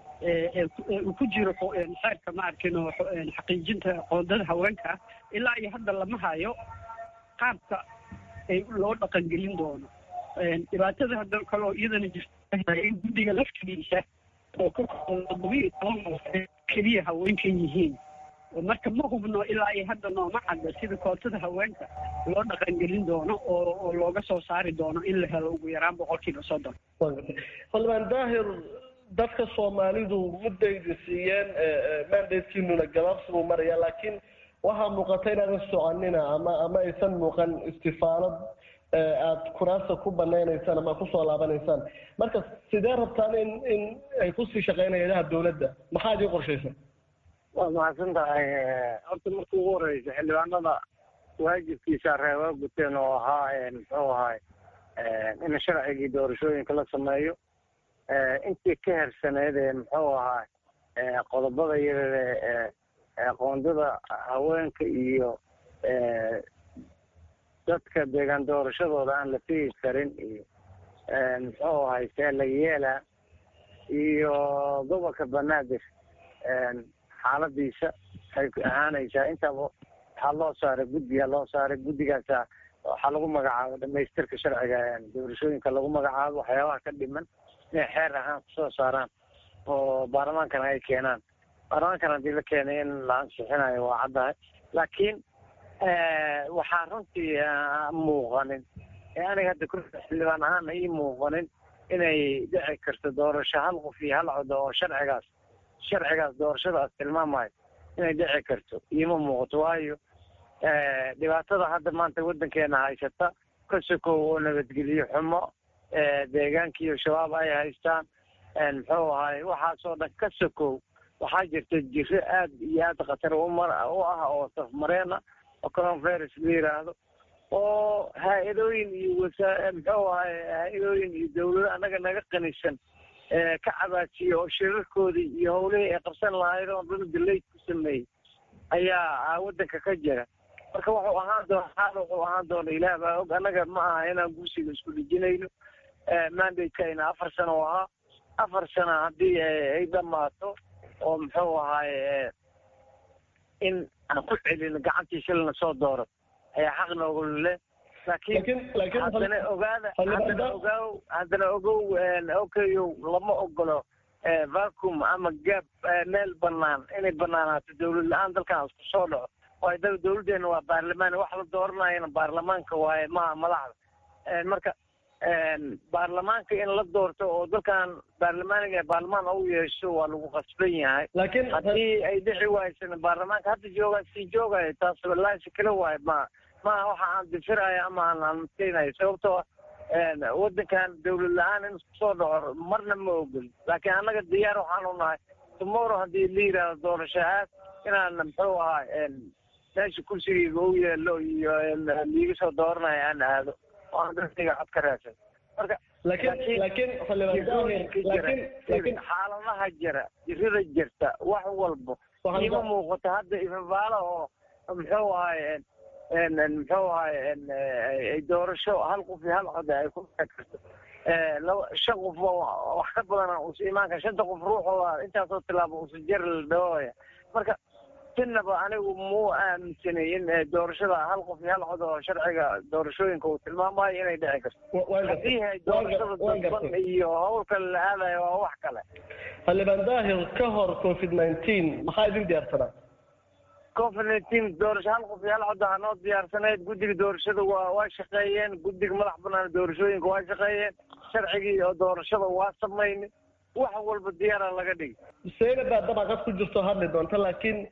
uu ku jiro xeerka maarkin oo xaqiijinta qoondada haweenka ilaa iyo hadda lama hayo qaabka ay loo dhaqan gelin doono dhibaatada hadda kaloo iyadana jirta in guddiga laftigiisa oo ka todobiyo toban keliya haweenkan yihiin marka ma hubno ilaa iyo hadda nooma cadda sida kootada haweenka loo dhaqan gelin doono oo oo looga soo saari doono in la helo ugu yaraan boqolkiiba soddon xildhibaan daahir dadka soomaalidu muddaydi siiyeen mandatekiinuna gabaabsi buu maraya laakiin waxaa muuqata inaadan soconina ama ama aysan muuqan istifaalad aada kuraasta ku banaynaysaan ama kusoo laabanaysaan marka sidee rabtaan in in ay kusii shaqeynaya ilaha dawladda maxaa idin qorshaysan waa mahadsan tahay horta marka ugu horeysa xildhibaanada waajibkiisa reeba guteen oo ahaa muxuu ahay in sharcigii doorashooyinka la sameeyo intii ka hersaneyd ee muxuu ahaa qodobada iyada qoondada haweenka iyo dadka deegaan doorashadooda aan la tegi karin iyo muxuu ahay see la yeela iyo gobolka banaadir xaaladiisa waxay ahaanaysaa intaba waxaa loo saaray guddiga loo saaray guddigaasa waxaa lagu magacaabo dhamaystirka sharciga doorashooyinka lagu magacaabo waxyaabaha ka dhiman inay xeer ahaan kusoo saaraan oo baarlamaankana ay keenaan baarlamaankan haddii la keenay in la ansixinayo waa caddahay laakiin waxaa runtii muuqanin aniga hadda kursi xildhibaan ahaana ii muuqanin inay dhici karto doorasho hal qof iyo hal cod oo sharcigaas sharcigaas doorashadaas tilmaamayo inay dhici karto iima muuqato waayo dhibaatada hadda maanta waddankeena haysata ka sokow oo nabadgelyo xumo deegaanka iyo shabaab ay haystaan muxuu ahay waxaasoo dhan ka sokow waxaa jirta jiro aad iyo aad khatar umar u ah oo safmareena oo coronavirus la yiraahdo oo haa-idooyin iyo wasa muxuu ahay haa-idooyin iyo dawlado annaga naga qanisan ka cabaajiya oo shirarkoodii iyo howlihii ay qabsan lahayd oo dhan dalayd ku sameeyey ayaa waddanka ka jira marka wuxuu ahaan doona xaal wuxuu ahaan doona ilaah baa og annaga ma aha inaan gursiga isku dhijinayno mandateka afar sano oo ahaa afar sano haddii ay dhamaato oo muxuu ahaay in aan ku celino gacantii shilna soo dooro ayaa xaq noogu leh laakiin haddana ogaada haddana ogaaw haddana ogow okayow lama ogolo vacum ama gaab meel banaan inay banaanaato dawlad la-aan dalkan isku soo dhaco waayo da dawladdeena waa baarlamaan wax la dooranayana baarlamaanka waaye maha madaxda marka baarlamaanka in la doorto oo dalkan baarlamaaniga baarlamaan u yeesho waa lagu qasban yahay laakiin haddii ay dhici waaysan baarlamaanka hadda joogaa sii joogaya taas laasi kala waayo ma maaha waxa aan difiraya ama aan aanmaskeynayo sababtoo waddankan dawlad la-aan in isku soo dhaco marna ma ogol laakiin annaga diyaar waxaanu nahay tomorrow haddii la yidhaahdo doorasho aad inaan muxuu ahaa meesha kursigayga u yeelo iyo liiga soo dooranayo aan aado oo aan dadkayga cod ka raadsan marka laakiin laakiin laakiin laakiin xaaladaha jira jirada jirta wax walba iima muuqato hadda ifafaalo oo muxuu ahay muxuu ahay doorasho hal qof iyo hal cod ay ku dhici karto laba shan qof wax ka badan uusa imaanka shanta qof ruuxooda intaasoo tilaabo uusa jari la dhawoya marka sinaba anigu muu aaminsanay in doorashada hal qof iyo hal cod oo sharciga doorashooyinka uu tilmaamayo inay dhici karto haddii hay doorashada dadban iyo hawl kale la aadayo waa wax kale xildhibaan daahir ka hor covid nineteen maxaa idin diyaarsanaa covid nineteen doorasho hal qof iyo hal cod ahaa noo diyaarsaneyd guddiga doorashada waa waa shaqeeyeen guddiga madax banaan doorashooyinka waa shaqeeyeen sharcigii oo doorashada waa samaynay wax walba diyaara laga dhigi seena baa dabaqad ku jirto hadli doonta laakiin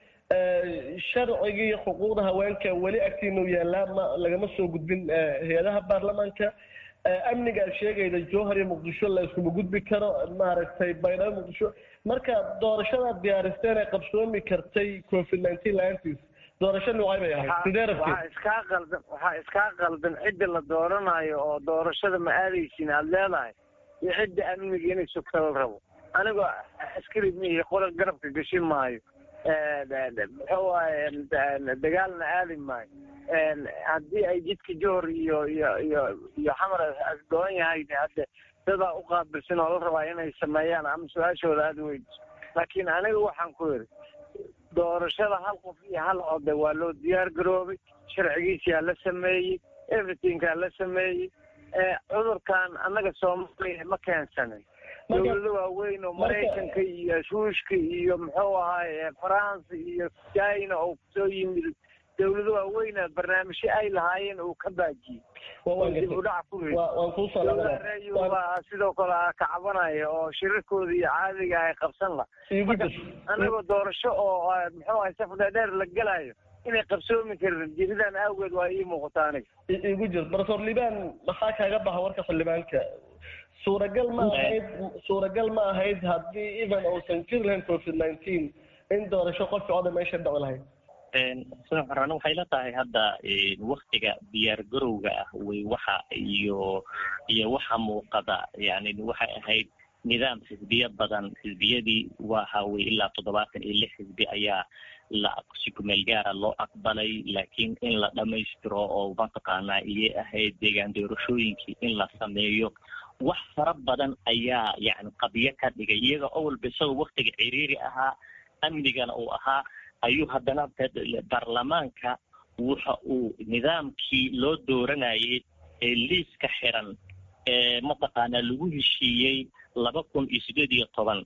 sharcigii xuquuqda haweenka weli agtiinu yaallaa ma lagama soo gudbin hay-adaha baarlamaanka amniga aad sheegayda jowhar iyo muqdisho la iskuma gudbi karo maaragtay baydhabo muqdisho marka doorashadaad diyaaristeen ee qabsoomi kartay covid nineteen la-aantiis doorasho noocay bay ahayd sidee rabtid waxaa iskaa qaldan waxaa iskaa qaldan cidda la dooranayo oo doorashada ma aadaysin aada leedahay iyo cidda amniga inay sugta la rabo anigoo askari mihi qola garabka gashi maayo muxuu ahay dagaalna aadi maayo haddii ay jidka johor iyo iyo iyo iyo xamar goon yahay hadde dadaa u qaabilsan oo la rabaa inay sameeyaan ama su-aashooda aada weydiso laakiin aniga waxaan ku yidhi doorashada hal qof iyo hal code waa loo diyaar garoobay sharcigiisiyaa la sameeyey everythingkaa la sameeyey cudurkan annaga soomaaliya ma keensanin dawlado waaweyn oo maraykanka iyo shuushka iyo muxuu ahaay faransa iyo china oo kusoo yimid dawlado waaweyna barnaamijyo ay lahaayeen uu ka baajiyey dib u dhac ku reeyubaa sidoo kale ka cabanaya oo shirarkooda iyo caadiga ay qabsan la marka anagoo doorasho oo muxuu ahay saf dheer la gelayo inay qabsoomi karin jiridan awgeed waa ii muuqata aniga igu jir profesor liban maxaa kaaga baxa warka xildhibaanka suuragal ma ahayd suuragal ma ahayd haddii even uusan jiri lahayn covid nineteen in doorasho qofki oda meesha dhici lahayd an waxay la tahay hadda waktiga diyaar garowga ah way waxa iyo iyo waxa muuqada yani waxay ahayd nidaam xisbiya badan xisbiyadii waxa wey ilaa toddobaatan iyo lix xisbi ayaa la si kumeel gaara loo aqbalay laakiin in la dhamaystiro oo mataqaanaa iyay ahayd deegaan doorashooyinkii in la sameeyo wax fara badan ayaa yani qadiyo ka dhigay iyaga oo walba isagoo waktiga ciriiri ahaa amnigana uu ahaa ayuu haddana baarlamaanka waxa uu nidaamkii loo dooranayay ee liiska xiran ee mataqaanaa lagu heshiiyey laba kun iyo sideed iyo toban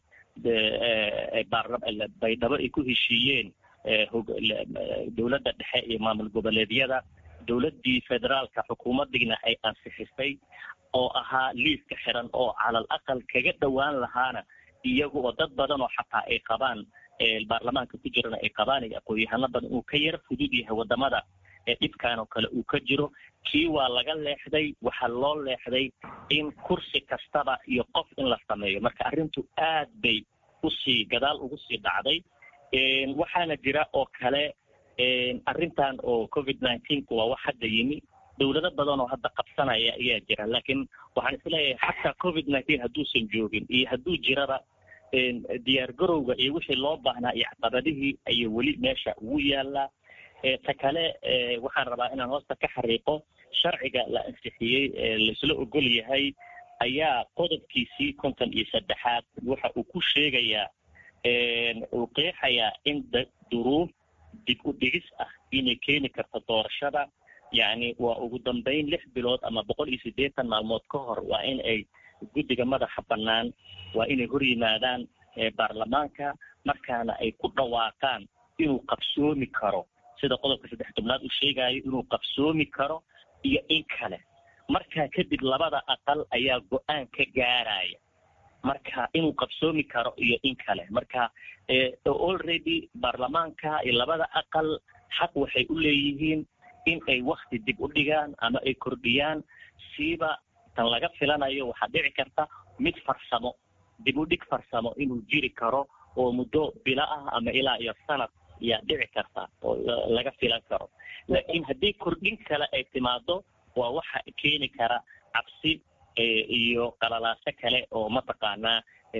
baydhabo ay ku heshiiyeen dowladda dhexe iyo maamul goboleedyada dowladdii federaalka xukuumaddiina ay ansixisay oo ahaa liiska xiran oo calal aqal kaga dhowaan lahaana iyaga oo dad badan oo xataa ay qabaan baarlamaanka ku jirana ay qabaan iyo aqoon-yahano badan uu ka yar fudud yahay wadamada ee dhibkan oo kale uu ka jiro kii waa laga leexday waxaa loo leexday in kursi kastaba iyo qof in la sameeyo marka arrintu aad bay usii gadaal ugu sii dhacday waxaana jira oo kale arrintan oo covid nineteenku waa wax hadda yimi dowlado badan oo hadda qabsanaya ayaa jira laakiin waxaan isleeyahay xataa covid nineteen hadduusan joogin iyo hadduu jiraba diyaar garowga iyo wixii loo baahnaa iyo caqabadihii ayay weli meesha ugu yaalaa ta kale waxaan rabaa inaan hoosta ka xariiqo sharciga la ansixiyey laisla ogol yahay ayaa qodobkiisii konton iyo saddexaad waxa uu ku sheegayaa uu qeexayaa in duruuf dib u dhigis ah inay keeni karto doorashada yacni waa ugu dambeyn lix bilood ama boqol iyo siddeetan maalmood ka hor waa in ay guddiga madaxa bannaan waa inay hor yimaadaan baarlamaanka markaana ay ku dhawaaqaan inuu qabsoomi karo sida qodobka saddex tobnaad uu sheegayo inuu qabsoomi karo iyo in kale markaa kadib labada aqal ayaa go-aan ka gaaraya marka inuu qabsoomi karo iyo in kale marka already baarlamaanka iyo labada aqal xaq waxay u leeyihiin in ay wakti dib u dhigaan ama ay kordhiyaan siiba tan laga filanayo waxaa dhici karta mid farsamo dib u dhig farsamo inuu jiri karo oo muddo bilo ah ama ilaa iyo sanad yaa dhici karta oo laga filan karo laakiin haddii kordhin kale ay timaado waa waxa keeni kara cabsi iyo qalalaaso kale oo mataqaanaa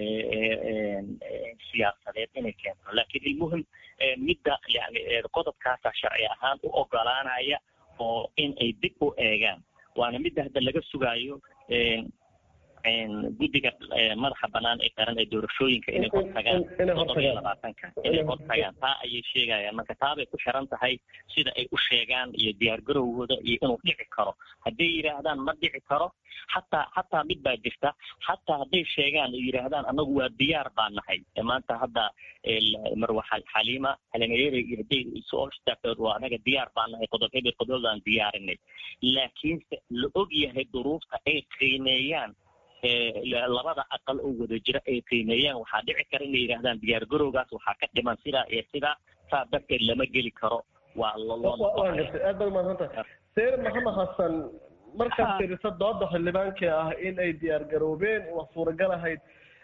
siyaasadeed inay keento laakiin ilmuhim midda yani qodobkaasa sharci ahaan u ogolaanaya oo in ay dib u eegaan waana midda hadda laga sugaayo guddiga madaxa banaan ee qaran ee doorashooyinka inay hortagaan todoba iyo labaatanka inay hortagaan taa ayay sheegayaan marka taabay ku xiran tahay sida ay u sheegaan iyo diyaargarowgooda iyo inuu dhici karo hadday yidhaahdaan ma dhici karo xataa xataa mid baa jirta xataa hadday sheegaan oo yidhaahdaan anagu waa diyaar baa nahay maanta hadda marwa xaliima xalimayere hadday soo istaagtood waa anaga diyaar baa nahay qodob hebel qodobadaan diyaarinay laakiinse la og yahay duruufta ay qiimeeyaan labada aqal oo wada jira ay qiimeeyaan waxaa dhici kara inay yidhahdaan diyaar garowgaas waxaa ka dhiman sidaa iyo sidaa saa darteed lama geli karo waa waa gartay aad baad umahadsantahay sayid maxamed xasan markaad fiiriso dooda xildhibaankii ah in ay diyaar garoobeen waa suuragal ahayd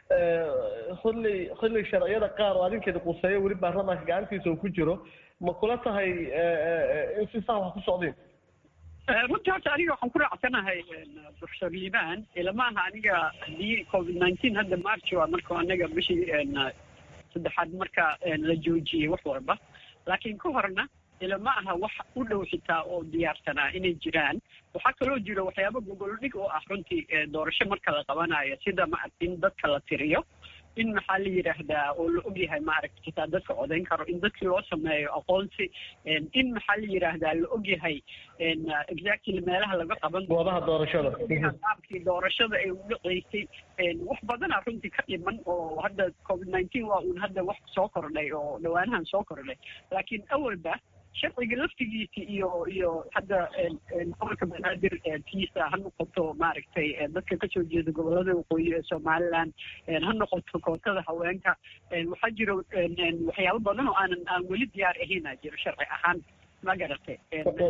xilli xilli sharciyada qaar oo adinkeeda quseeyo weli baarlamaanka gacantiisa uu ku jiro ma kula tahay in si saa wax ku socdeen runtii horta aniga waxaan ku raacsanahay professor liban ilamaha aniga haddii covid nineteen hadda march waa marka anaga bishii saddexaad marka la joojiyey wax walba laakiin ka horna ilama aha wax u dhow xitaa oo diyaarsanaa inay jiraan waxaa kaloo jiro waxyaaba gogoldhig oo ah runtii doorasho marka la qabanayo sida maaragta in dadka la tiriyo in maxaa la yidhaahdaa oo la ogyahay maaragta xitaa dadka codayn karo in dadkii loo sameeyo aqoonsi in maxaa la yidhaahdaa la ogyahay exactly meelaha laga qaban goobaha doorashada qaabkii doorashada ay u dhaceysay wax badana runtii ka dhiman oo hadda covid nineteen waa uun hadda wax soo kordhay oo dhawaanahan soo kordhay laakiin awalba sharciga laftigiisa iyo iyo hadda gobolka banaadir tiisa ha noqoto maaragtay dadka kasoo jeeda gobolada waqooyi ee somaliland ha noqoto kootada haweenka waxaa jiro waxyaabo badan oo aanan aan weli diyaar ahayna jiro sharci ahaan ma garatay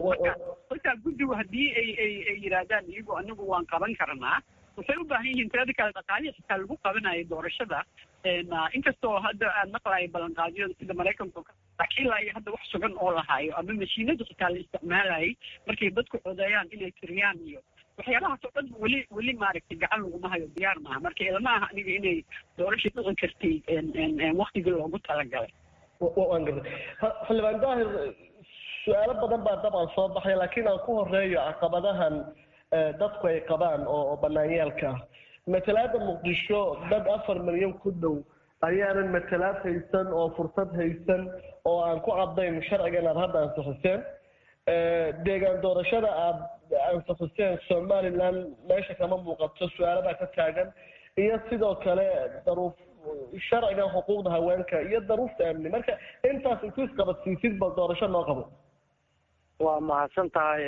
marka guddigu haddii ay ay ay yidhaahdaan iyagu anagu waan qaban karnaa waxay u baahan yihiin tirada kale dhaqaalihi xitaa lagu qabanayo doorashada inkastoo hadda aan maqlayo ballanqaadyada sida maraykanka laakiin ilaa iyo hadda wax sugan oo lahaayo ama mashiinada xitaa la isticmaalayay markay dadku codeeyaan inay tiriyaan iyo waxyaabahaas oo dhan weli weli maaragtay gacan laguma hayo diyaar maaha marka ilama aha aniga inay doorasha dhici kartay waktigii loogu talagalay waan gartay xildhibaan daahir su-aalo badan baa dabcan soo baxay laakiin aan ku horeeyo caqabadahan dadku ay qabaan oo banaanyaalka ah matalaada muqdisho dad afar milyan ku dhow ayaanan matalaad haysan oo fursad haysan oo aan ku caddayn sharciga inaad hadda ansixiseen deegaan doorashada aad ansixiseen somaliland meesha kama muuqato su-aaladaa ka taagan iyo sidoo kale daruuf sharcigan xuquuqda haweenka iyo daruufta amni marka intaas intu isqabadsiisid bal doorasho noo qabo waa mahadsan tahay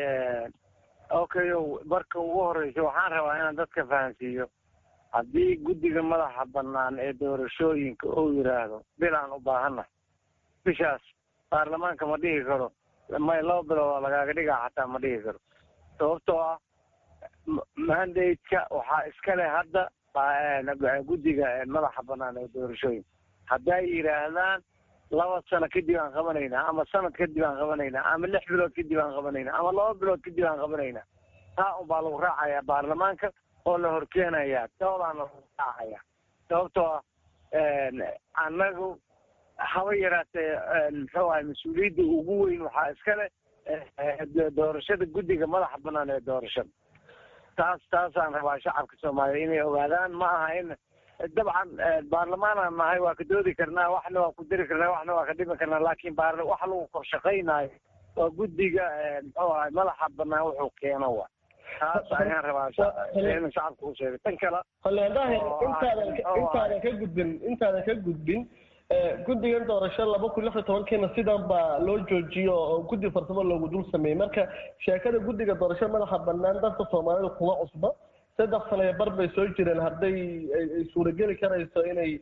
okay marka ugu horeysa waxaan rabaa inaan dadka fahansiiyo haddii guddiga madaxa banaan ee doorashooyinka uu yidhaahdo bil aan u baahannahay bishaas baarlamaanka ma dhigi karo may laba bilood oo lagaaga dhigaa xataa ma dhigi karo sababtoo ah mandate-ka waxaa iskale hadda guddiga madaxa banaan ee doorashooyinka hadday yidhaahdaan laba sano kadib aan qabanaynaa ama sanad kadib aan qabanaynaa ama lix bilood kadib aan qabanaynaa ama laba bilood kadib aan qabanaynaa taa unbaa lagu raacayaa baarlamaanka oo la horkeenayaa doodaana lagu raacaya sababtoo ah annagu haba yaraatee muxuu ahay mas-uuliyadda ugu weyn waxaa iskale doorashada guddiga madaxa banaan ee doorashada taas taasaan rabaa shacabka soomaaliya inay ogaadaan ma aha in dabcan baarlamaanaan nahay waa ka doodi karnaa waxna waa ku diri karnaa waxna waa ka dhimi karnaa laakiin baar waxa lagu korshaqaynayo waa guddiga muxuu ahay madaxa banaan wuxuu keeno wa taas ayaan rabaa in shacabka u sheegay tan kale xildhibaan daahir intaadan intaadan ka gudbin intaadan ka gudbin guddigan doorasho laba kun lix iyo tobankiina sidan baa loo joojiyo oo guddi farsamo loogu dul sameeyey marka sheekada guddiga doorasho madaxa banaan dadka soomaalida kuma cusba saddex sano iyo bar bay soo jireen hadday ay suurageli karayso inay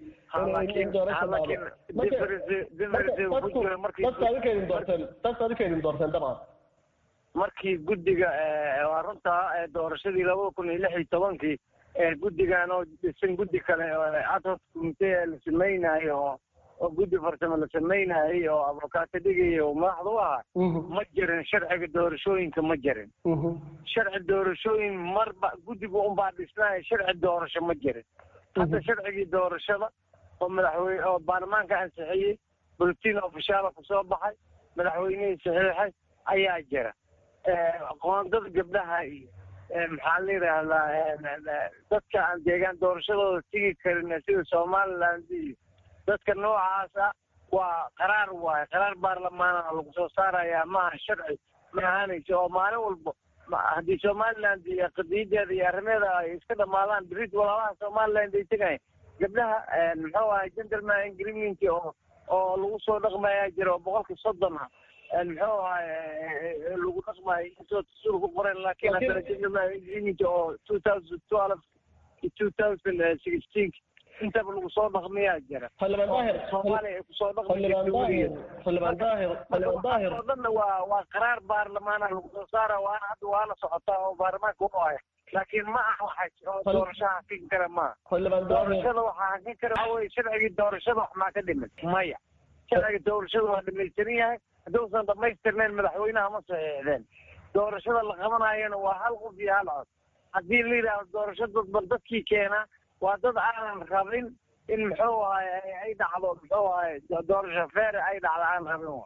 dadka adinka idin doorteen dadka adinka idin doorteen dabcan markii guddiga waa runtaa doorashadii labada kun iyo lix iyo tobankii guddigan oo dhisan guddi kale adhoc commitee la samaynayo oo oo guddi farsamo la samaynaayay oo abokaato dhigaya oo madaxda u ahaa ma jirin sharciga doorashooyinka ma jirin sharci doorashooyin marba guddiga unbaa dhisnaaya sharci doorasho ma jirin hadda sharcigii doorashada oo madaxweyne oo baarlamaanka ansixiyey bulletin ofishaala kusoo baxay madaxweynihii saxiixay ayaa jira qoondada gabdhaha iyo maxaa la yidhaahdaa dadka aan deegaan doorashadooda tigi karin sida somaliland iyo dadka noocaas ah waa qaraar waaye qaraar baarlamaana lagu soo saarayaa maaha sharci ma ahaanayso oo maalin walba haddii somaliland iyo qadiyadeeda iyo arrimeeda ay iska dhamaadaan brit walaalaha somaliland ay tegayan gabdhaha muxuu ahay gentleman agreement oo oo lagu soo dhaqmayaa jira oo boqolka soddon ah muxuu ahay lagu dhaqmayo inkastoo dastuur ku qoran laakiin haddana gentleman agreement oo two thousand twelve iyo two thousand sixteen intaba lagu soo dhaqmayaa jira soomaaliya ay kusoo dhaqmayoo dhanna waa waa qaraar baarlamaana lagu soo saara waana hadda waana socotaa oo baarlamaanka u haya laakiin ma aha waxa oo doorashaha hakin kara maaha doorashada waxaa hakin kara waxa weye sharcigii doorashada wax maa ka dhimin maya sharciga doorashada waa dhamaystiran yahay hadduusan dhamaystirnayn madaxweynaha ma saxiixdeen doorashada la qabanayana waa hal qof iyo hal cod haddii la yidhaahdo doorasho dadban dadkii keenaa waa dad aanan rabin in muxuu ahay ay dhacdo muxuu ahay doorasho feere ay dhacdo aan rabin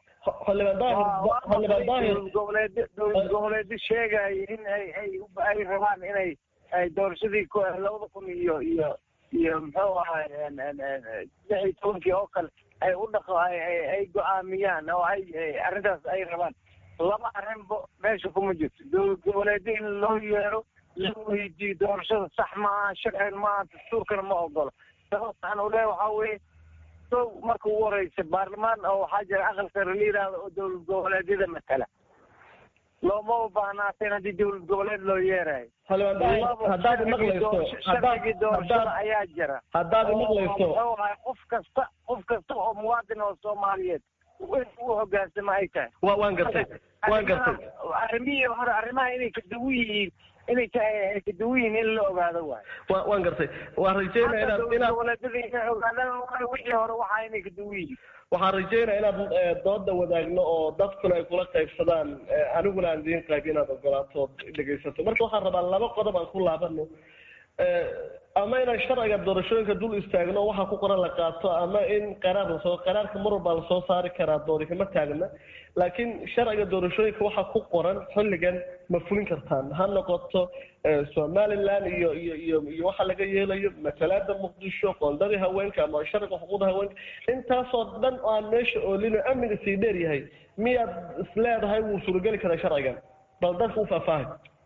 dowlad goboleed dowlad goboleedyo sheegaya in ay ay ay rabaan inay ay doorashadii labada kun iyo iyo iyo muxuu ahay lix iyo tobankii oo kale ay u dhaqo ay go-aamiyaan oo ay arrintaas ay rabaan laba arrinba meesha kuma jirto dowlad goboleedyo in loo yeero la weydiiyo doorashada sax maaha sharcigan maaha dastuurkana ma ogolo sababtaan u leeya waxaa weeye sow marka ugu horeysa baarlamaan oo waxaa jira aqal sare la yidhaahdo oo dowlad goboleedyada matala looma baahnaateen haddii dowlad goboleed loo yeerayo haddaad maqlayso sharcigii doorashada ayaa jira haddaad maqlayso muxuu ahay qof kasta qof kasta oo muwaadin oo soomaaliyeed in u hogaansama ay tahay wa waan gartay waan gartay arrimihii hore arrimaha inay kadawan yihiin inay tahay kadawan yihiin in la ogaado waayo wa waan gartay waan rajeynaya inaad inaad goboleedyada inay ogaadaan wixii hore waxaa inay kadawan yihiin waxaan rajeynaya inaad dooda wadaagno oo dadkuna ay kula qaybsadaan aniguna aan idiin qayb inaad ogolaato dhegaysato marka waxaan rabaa laba qodob aan ku laabano ama inaan sharciga doorashooyinka dul istaagno waxa ku qoran la qaato ama in qaraar lasoo qaraarka mar walbaa lasoo saari karaa doori kama taagna laakiin sharciga doorashooyinka waxa ku qoran xilligan ma fulin kartaan ha noqoto somaliland iyo iyo iyo iyo waxa laga yeelayo masalaada muqdisho qoondadii haweenka ama sharciga xuquuqda haweenka intaasoo dhan oo aan meesha oolino amniga sii dheer yahay miyaad isleedahay wuu suurageli karaa sharcigan bal dadka u faahfaahay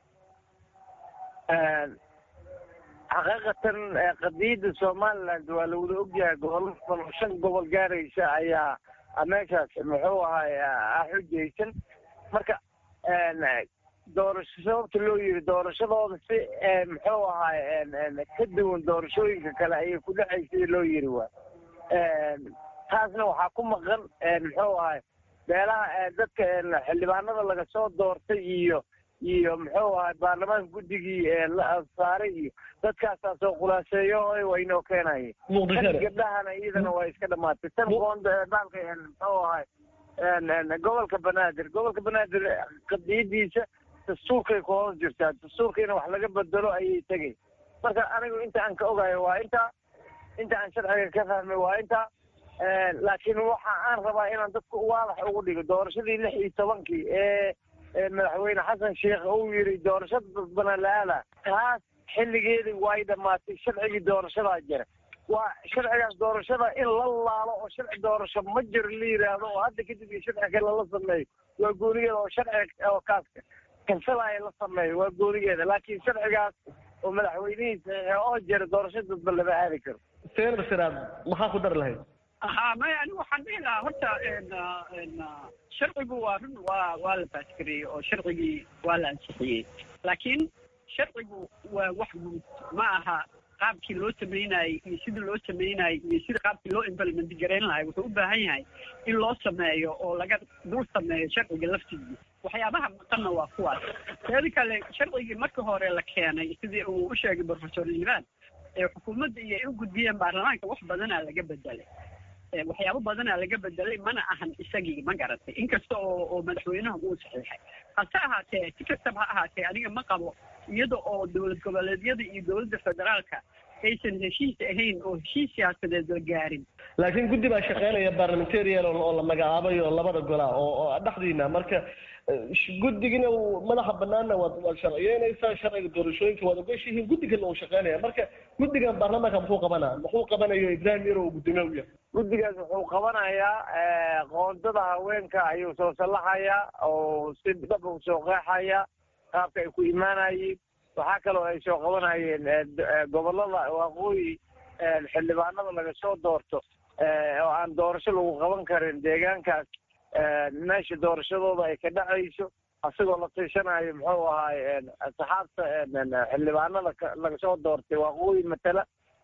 xaqiiqatan qadiyadda somaliland waa la wada ogyahay gobollo badan oo shan gobol gaaraysa ayaa meeshaas muxuu ahay xujaysan marka doorasho sababta loo yiri doorashadooda si muxuu ahay ka duwan doorashooyinka kale ayay ku dhexaysay loo yiri waa taasna waxaa ku maqan muxuu ahay beelaha dadka xildhibaanada laga soo doortay iyo iyo muxuu ahay baarlamaanka guddigii la saaray iyo dadkaasaa soo khulaaseeyo waa inoo keenaye tan gabdhahana iyadana waa iska dhamaatay tan qoonda baalka muxuu ahay gobolka banaadir gobolka banaadir qadiyadiisa dastuurkay ku hoos jirtaa dastuurka in wax laga bedelo ayay tegay marka anigu inta aan ka ogayo waa intaa inta aan sharciga ka fahmay waa intaa laakiin waxa aan rabaa inaan dadka waadax ugu dhigo doorashadii lix iyo tobankii ee madaxweyne xasan sheekh uu yiri doorashada dadbana la-aada taas xilligeedii way dhamaatay sharcigii doorashadaa jira waa sharcigaas doorashada in la laalo oo sharci doorasho ma jiro la yidhaahdo oo hadda kadib iyo sharci kale la sameeyo waa goonigeeda oo sharci oo kaaska kansalaya la sameeyo waa goonigeeda laakiin sharcigaas oo madaxweynihii saxiixa oo jira doorasho dadba lama aadi karo seer siraad maxaa ku dari lahayd ha maya anigu waxaan dhihi lahaa horta sharcigu waa run waa waa la baasgareeyey oo sharcigii waa la ansixiyey laakiin sharcigu waa wax guud ma aha qaabkii loo sameynayey iyo sidii loo sameynayey iyo sida qaabkii loo implement garayn lahay wuxuu u baahan yahay in loo sameeyo oo laga dul sameeyo sharciga laftiisa waxyaabaha maqanna waa kuwaas teeda kale sharcigii marka hore la keenay sidii uu u sheegay professor liban ee xukuumadda iyo ay u gudbiyeen baarlamaanka wax badanaa laga bedelay waxyaabo badanaa laga bedelay mana ahan isagii ma garatay inkasta oo oo madaxweynaha uu saxiixay hase ahaatee si kastaba ha ahaatee aniga ma qabo iyada oo dowlad goboleedyada iyo dowladda federaalka aysan heshiis ahayn oo heshiis siyaasadeed la gaarin laakiin guddi baa shaqeynaya parliamentarian oo la magacaabay oo labada gola oo oo dhexdiina marka guddigina madaxa banaanna waad waad sharciyeynaysaa sharciga doorashooyinka waad ogeshihiin guddigana uu shaqeynaya marka guddigan baarlamaanka muxuu qabanaa muxuu qabanayo ibrahim yaro uu guddoomiye u yahay guddigaas wuxuu qabanayaa qoondada haweenka ayuu soo sallaxayaa oo si dhab u soo qeexaya qaabka ay ku imaanayeen waxaa kaloo ay soo qabanayeen gobolada waqooyi xildhibaanada laga soo doorto oo aan doorasho lagu qaban karin deegaankaas meesha doorashadooda ay ka dhacayso asagoo la tiishanayo muxuu ahaay saxaabta xildhibaanada laga soo doortay waqooyi matala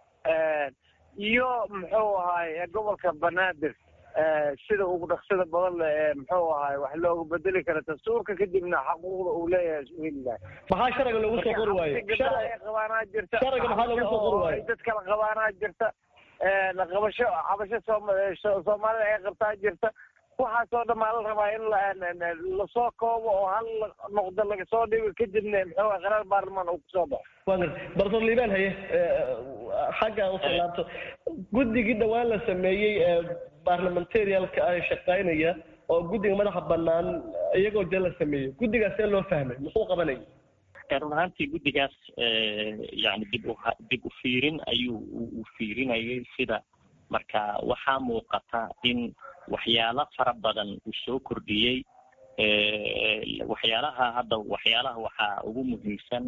iyo muxuu ahaay gobolka banaadir sida ugu dhaqsida badan le ee muxuu ahaay wax loogu bedeli kara dastuurka kadibna xaquuqda uu leeyahay iswiilah maxaa sharciga loogu soo qori waaye qabaanaa jirta sharciga maxaa loogu soo qori waaye dad kala qabaanaa jirta qabasho cabasho soomaalida ay qabtaa jirta waxaasoo dhan maa la rabaa in lasoo koobo oo hal noqdo laga soo dhigo kadibna muxuu qaraar baarlamaan uu kusoo baxo waa garta bartor liibaan haye xagga usoo laabto guddigii dhawaan la sameeyey ee barlamentarialka ay shaqaynaya oo guddiga madaxa banaan iyagoo dee la sameeyey guddigaas see loo fahmay muxuu qabanaya run ahaantii guddigaas yani dib u dib u fiirin ayuu u fiirinayay sida marka waxaa muuqata in waxyaalo fara badan uu soo kordhiyey waxyaalaha hadda waxyaalaha waxaa ugu muhiimsan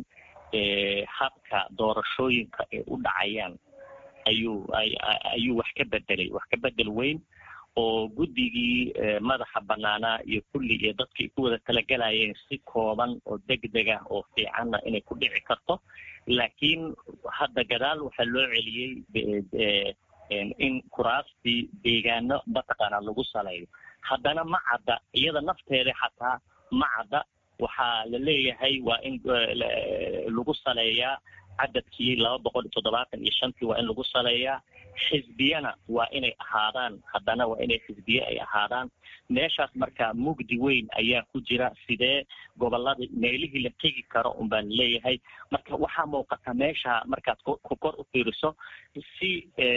habka doorashooyinka ay u dhacayaan ayuu ayuu wax ka bedelay wax ka bedel weyn oo guddigii madaxa banaanaa iyo kulli iyo dadkii ku wada talagelayeen si kooban oo degdeg ah oo fiicanna inay ku dhici karto laakiin hadda gadaal waxaa loo celiyey in kuraastii deegaano mataqaana lagu saleeyo haddana ma cadda iyada nafteeda xataa ma cadda waxaa la leeyahay waa in lagu saleeyaa cadadkii laba boqol iyo toddobaatan iyo shantii waa in lagu saleeyaa xisbiyana waa inay ahaadaan haddana waa inay xisbiye ay ahaadaan meeshaas marka mugdi weyn ayaa ku jira sidee gobolada meelihii la tegi karo un baan leeyahay marka waxaa muuqata meesha markaad ku kor u fiiriso si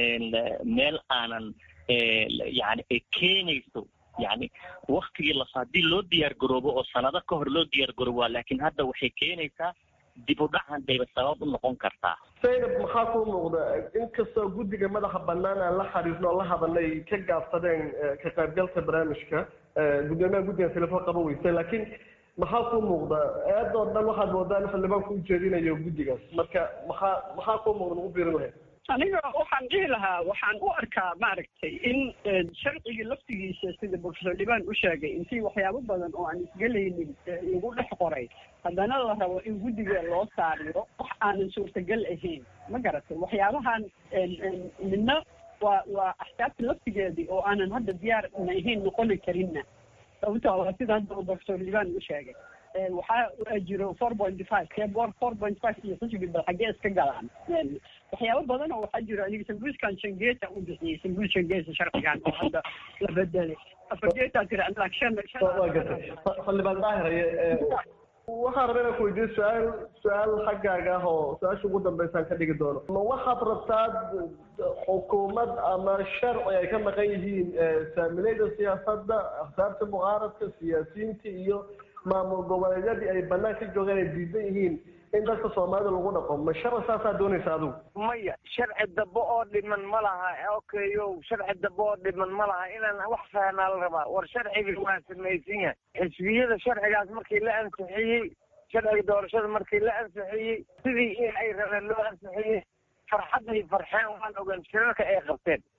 meel aanan yani ay keenayso yani waktigii las haddii loo diyaar garoobo oo sanado ka hor loo diyaar garoobo laakiin hadda waxay keenaysaa dib u dhacan bayba sabab u noqon kartaa saynab maxaa kuu muuqda inkastoo guddiga madaxa banaan aan la xiriirno oo la hadalnay ka gaabsadeen ka qaybgalka barnaamijka guddoomiyaha guddiga telefon qaban weyse laakiin maxaa kuu muuqda eedoo dhan waxaad moodaa in xildhibaanku u jeedinayo guddigaas marka maxaa maxaa kuu muuqda ugu biirin lahayd aniga waxaan dhihi lahaa waxaan u arkaa maaragtay in sharcigii laftigiisa sida professor liban u sheegay intii waxyaabo badan oo aan isgelaynin lagu dhex qoray haddana la rabo in guddiga loo saariyo wax aanan suurtagal ahayn ma garatay waxyaabahan midna waa waa axsaabta laftigeedii oo aanan hadda diyaar na ahayn noqoni karinna sababta waa sida hadda professor liban u sheegay waxaa jiro four point five keboor four point five iyo xisbi bal xaggee iska galaan waxyaabo badan oo waxaa jiro aniga sambuuskan shangeeta u bixiyey sambuus shangeesa sharcigan oo hadda la bedelay afargeetaa tira anlag shan waa gartay xildhibaan daahiraye waxaan rabaa inaan ku weydiiyo su-aal su-aal xaggaaga ah oo su-aasha ugu dambeysaan ka dhigi doono ma waxaad rabtaa xukuumad ama sharci ay ka maqan yihiin saamilayda siyaasadda axsaabta mucaaradka siyaasiyiinta iyo maamul goboleedyadii ay banaan ka joogeen ay diidan yihiin in dadka soomaalida lagu dhaqo ma sharci saasaa doonaysa adigu maya sharci dambe oo dhiman ma laha okayo sharci dambe oo dhiman ma laha inaan wax fahnaa la rabaa war sharcigii waa samaysan yahay xisbiyada sharcigaas markii la ansixiyey sharciga doorashada markii la ansixiyey sidii in ay rabeen loo ansixiyey farxadday farxeen waan ogaan shirarka ay qabteen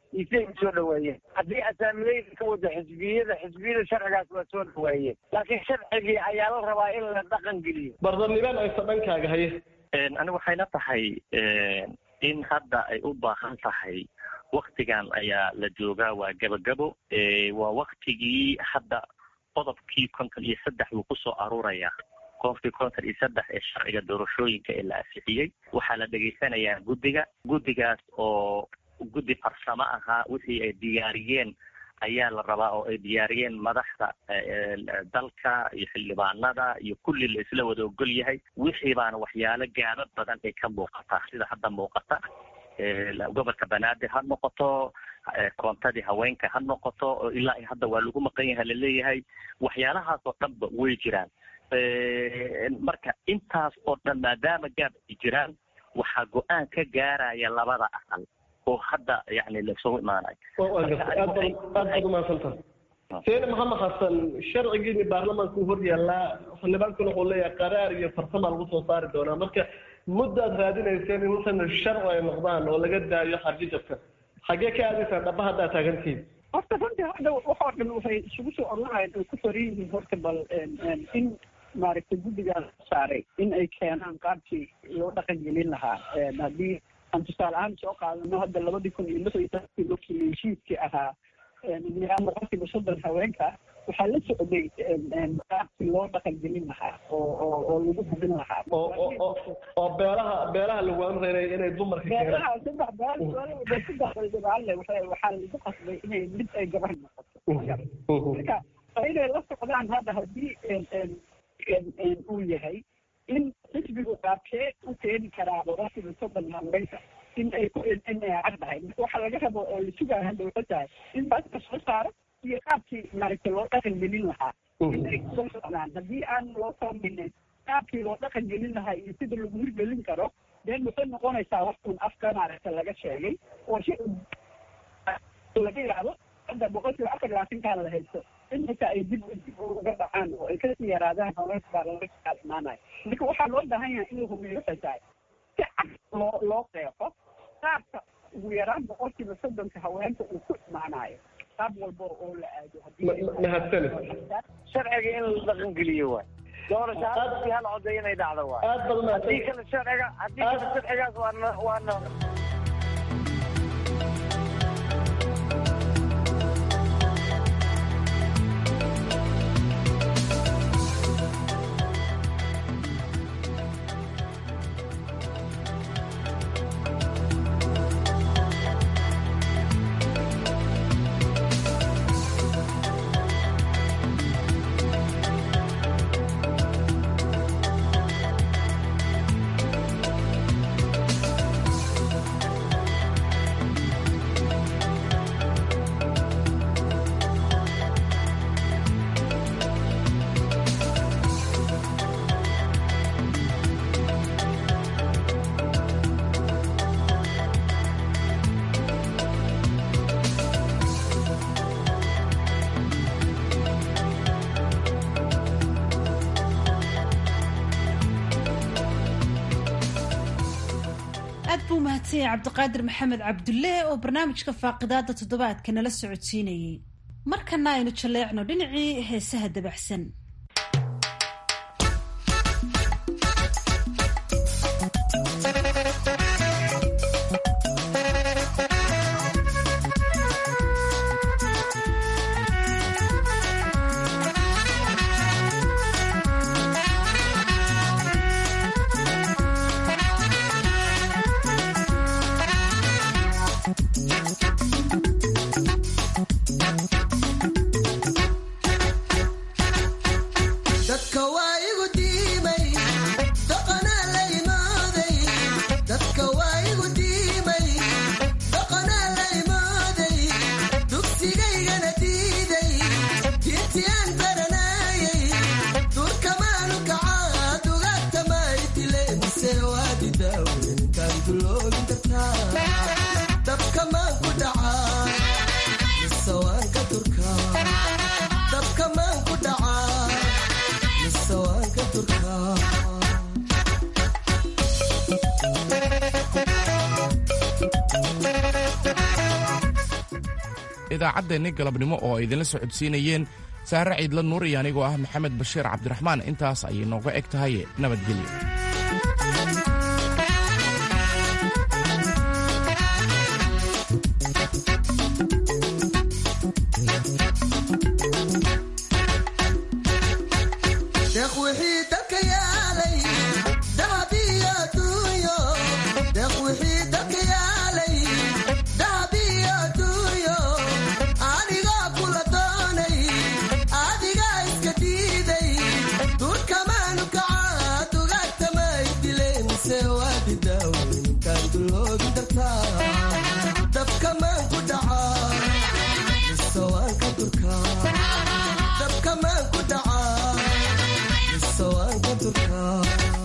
iyo siday u soo dhaweeyeen haddii asaamileyda ka wada xisbiyada xisbiyada sharcigaas waa soo dhaweeyeen laakiin sharcigii ayaa la rabaa in la dhaqan geliyo bardanibaan aysa dhankaaga haye ani waxayna tahay in hadda ay u baahan tahay waktigan ayaa la joogaa waa gabagabo waa waktigii hadda qodobkii konton iyo saddex wuu kusoo aruuraya qofkii konton iyo saddex ee sharciga doorashooyinka ee la asixiyey waxaa la dhegaysanayaa guddiga guddigaas oo guddi farsamo ahaa wixii ay diyaariyeen ayaa la rabaa oo ay diyaariyeen madaxda dalka iyo xildhibaanada iyo kulli la isla wada ogol yahay wixii baana waxyaalo gaaba badan ay ka muuqataa sida hadda muuqata gobolka banaadir ha noqoto koontadii haweenka ha noqoto oo ilaa hadda waa lagu maqan yahay laleeyahay waxyaalahaas oo dhanba way jiraan marka intaas oo dhan maadaama gaab ay jiraan waxaa go-aan ka gaaraya labada aqal oo hadda yani laisugu imaanayo aad baad umaadsantaha seene maxamed xasan sharcigiini baarlamaanka u hor yaallaa xildhibaankuna wuxuu leeyahay qaraar iyo farsama lagu soo saari doonaa marka muddaad raadinayseen in wuxuuna sharci ay noqdaan oo laga daayo xarjijabka xaggee ka aadaysaan dhaba haddaa taagantihiin horta runtii hadda waxoo dhan waxay isugu soo oranahayn ay ku faran yihiin horta bal in maaragtay guddigaas saaray in ay keenaan qaabkii loo dhaqan gelin lahaa haddii aan tusaale ahaan soo qaadano hadda labadii kun iyo lix iyo tobankii markii heshiiskii ahaa nidaam boqolkiiba soddon haweenka waxaa la socday qaabkii loo dhaqan gelin lahaa oo oo oo lagu hubin lahaa oo beelaha beelaha lagu amrayay inay dumarka beelaha saddex beel saddex baldhibaalle waxay waxaa lagu qasbay inay mid ay gabar noqoto marka inay la socdaan hadda haddii uu yahay in xisbigu qaabkee u keeni karaa boqolkiiba soddon haweenka in ay ku in ay caddahay marka waxaa laga rabo oo la sugaa hadda waxay tahay in baaska soo saaro iyo qaabkii maaragtay loo dhaqan gelin lahaa in ay kusoo socdaan haddii aan loo samaynin qaabkii loo dhaqan gelin lahaa iyo sida lagu hirgelin karo deen waxay noqonaysaa waxun afka maaragta laga sheegay oo si laga yaabo hadda boqolkiiba afar labaatankaan la haysto in xitaa ay dib dib uga dhacaan oo ay kasii yaraadaan haweenka baa laga kaal imaanaya marka waxaa loo baahan yahay in la hubiyo waxay tahay si cad loo loo qeexo qaabka ugu yaraan boqolkiiba soddonka haweenka uu ku imaanayo qaab walba oo la aado mahadsanid sharciga in la dhaqan geliyo waay doorashaadii hal coday inay dhacdo waay aad baad haddii kale sharciga haddii kale sharcigaas waana waana aad buu mahadsan yahay cabdiqaadir maxamed cabdulle oo barnaamijka faaqidaada toddobaadka nala socodsiinayey markana aynu jaleecno dhinacii heesaha dabaxsan idaacaddeenni galabnimo oo ay idinla socodsiinayeen saare ciidla nuur iyo anigoo ah maxamed bashiir cabdiraxmaan intaas ayay nooga eg tahay nabadgelyo dabkamaan ku dhacaa mise waan ka durkaa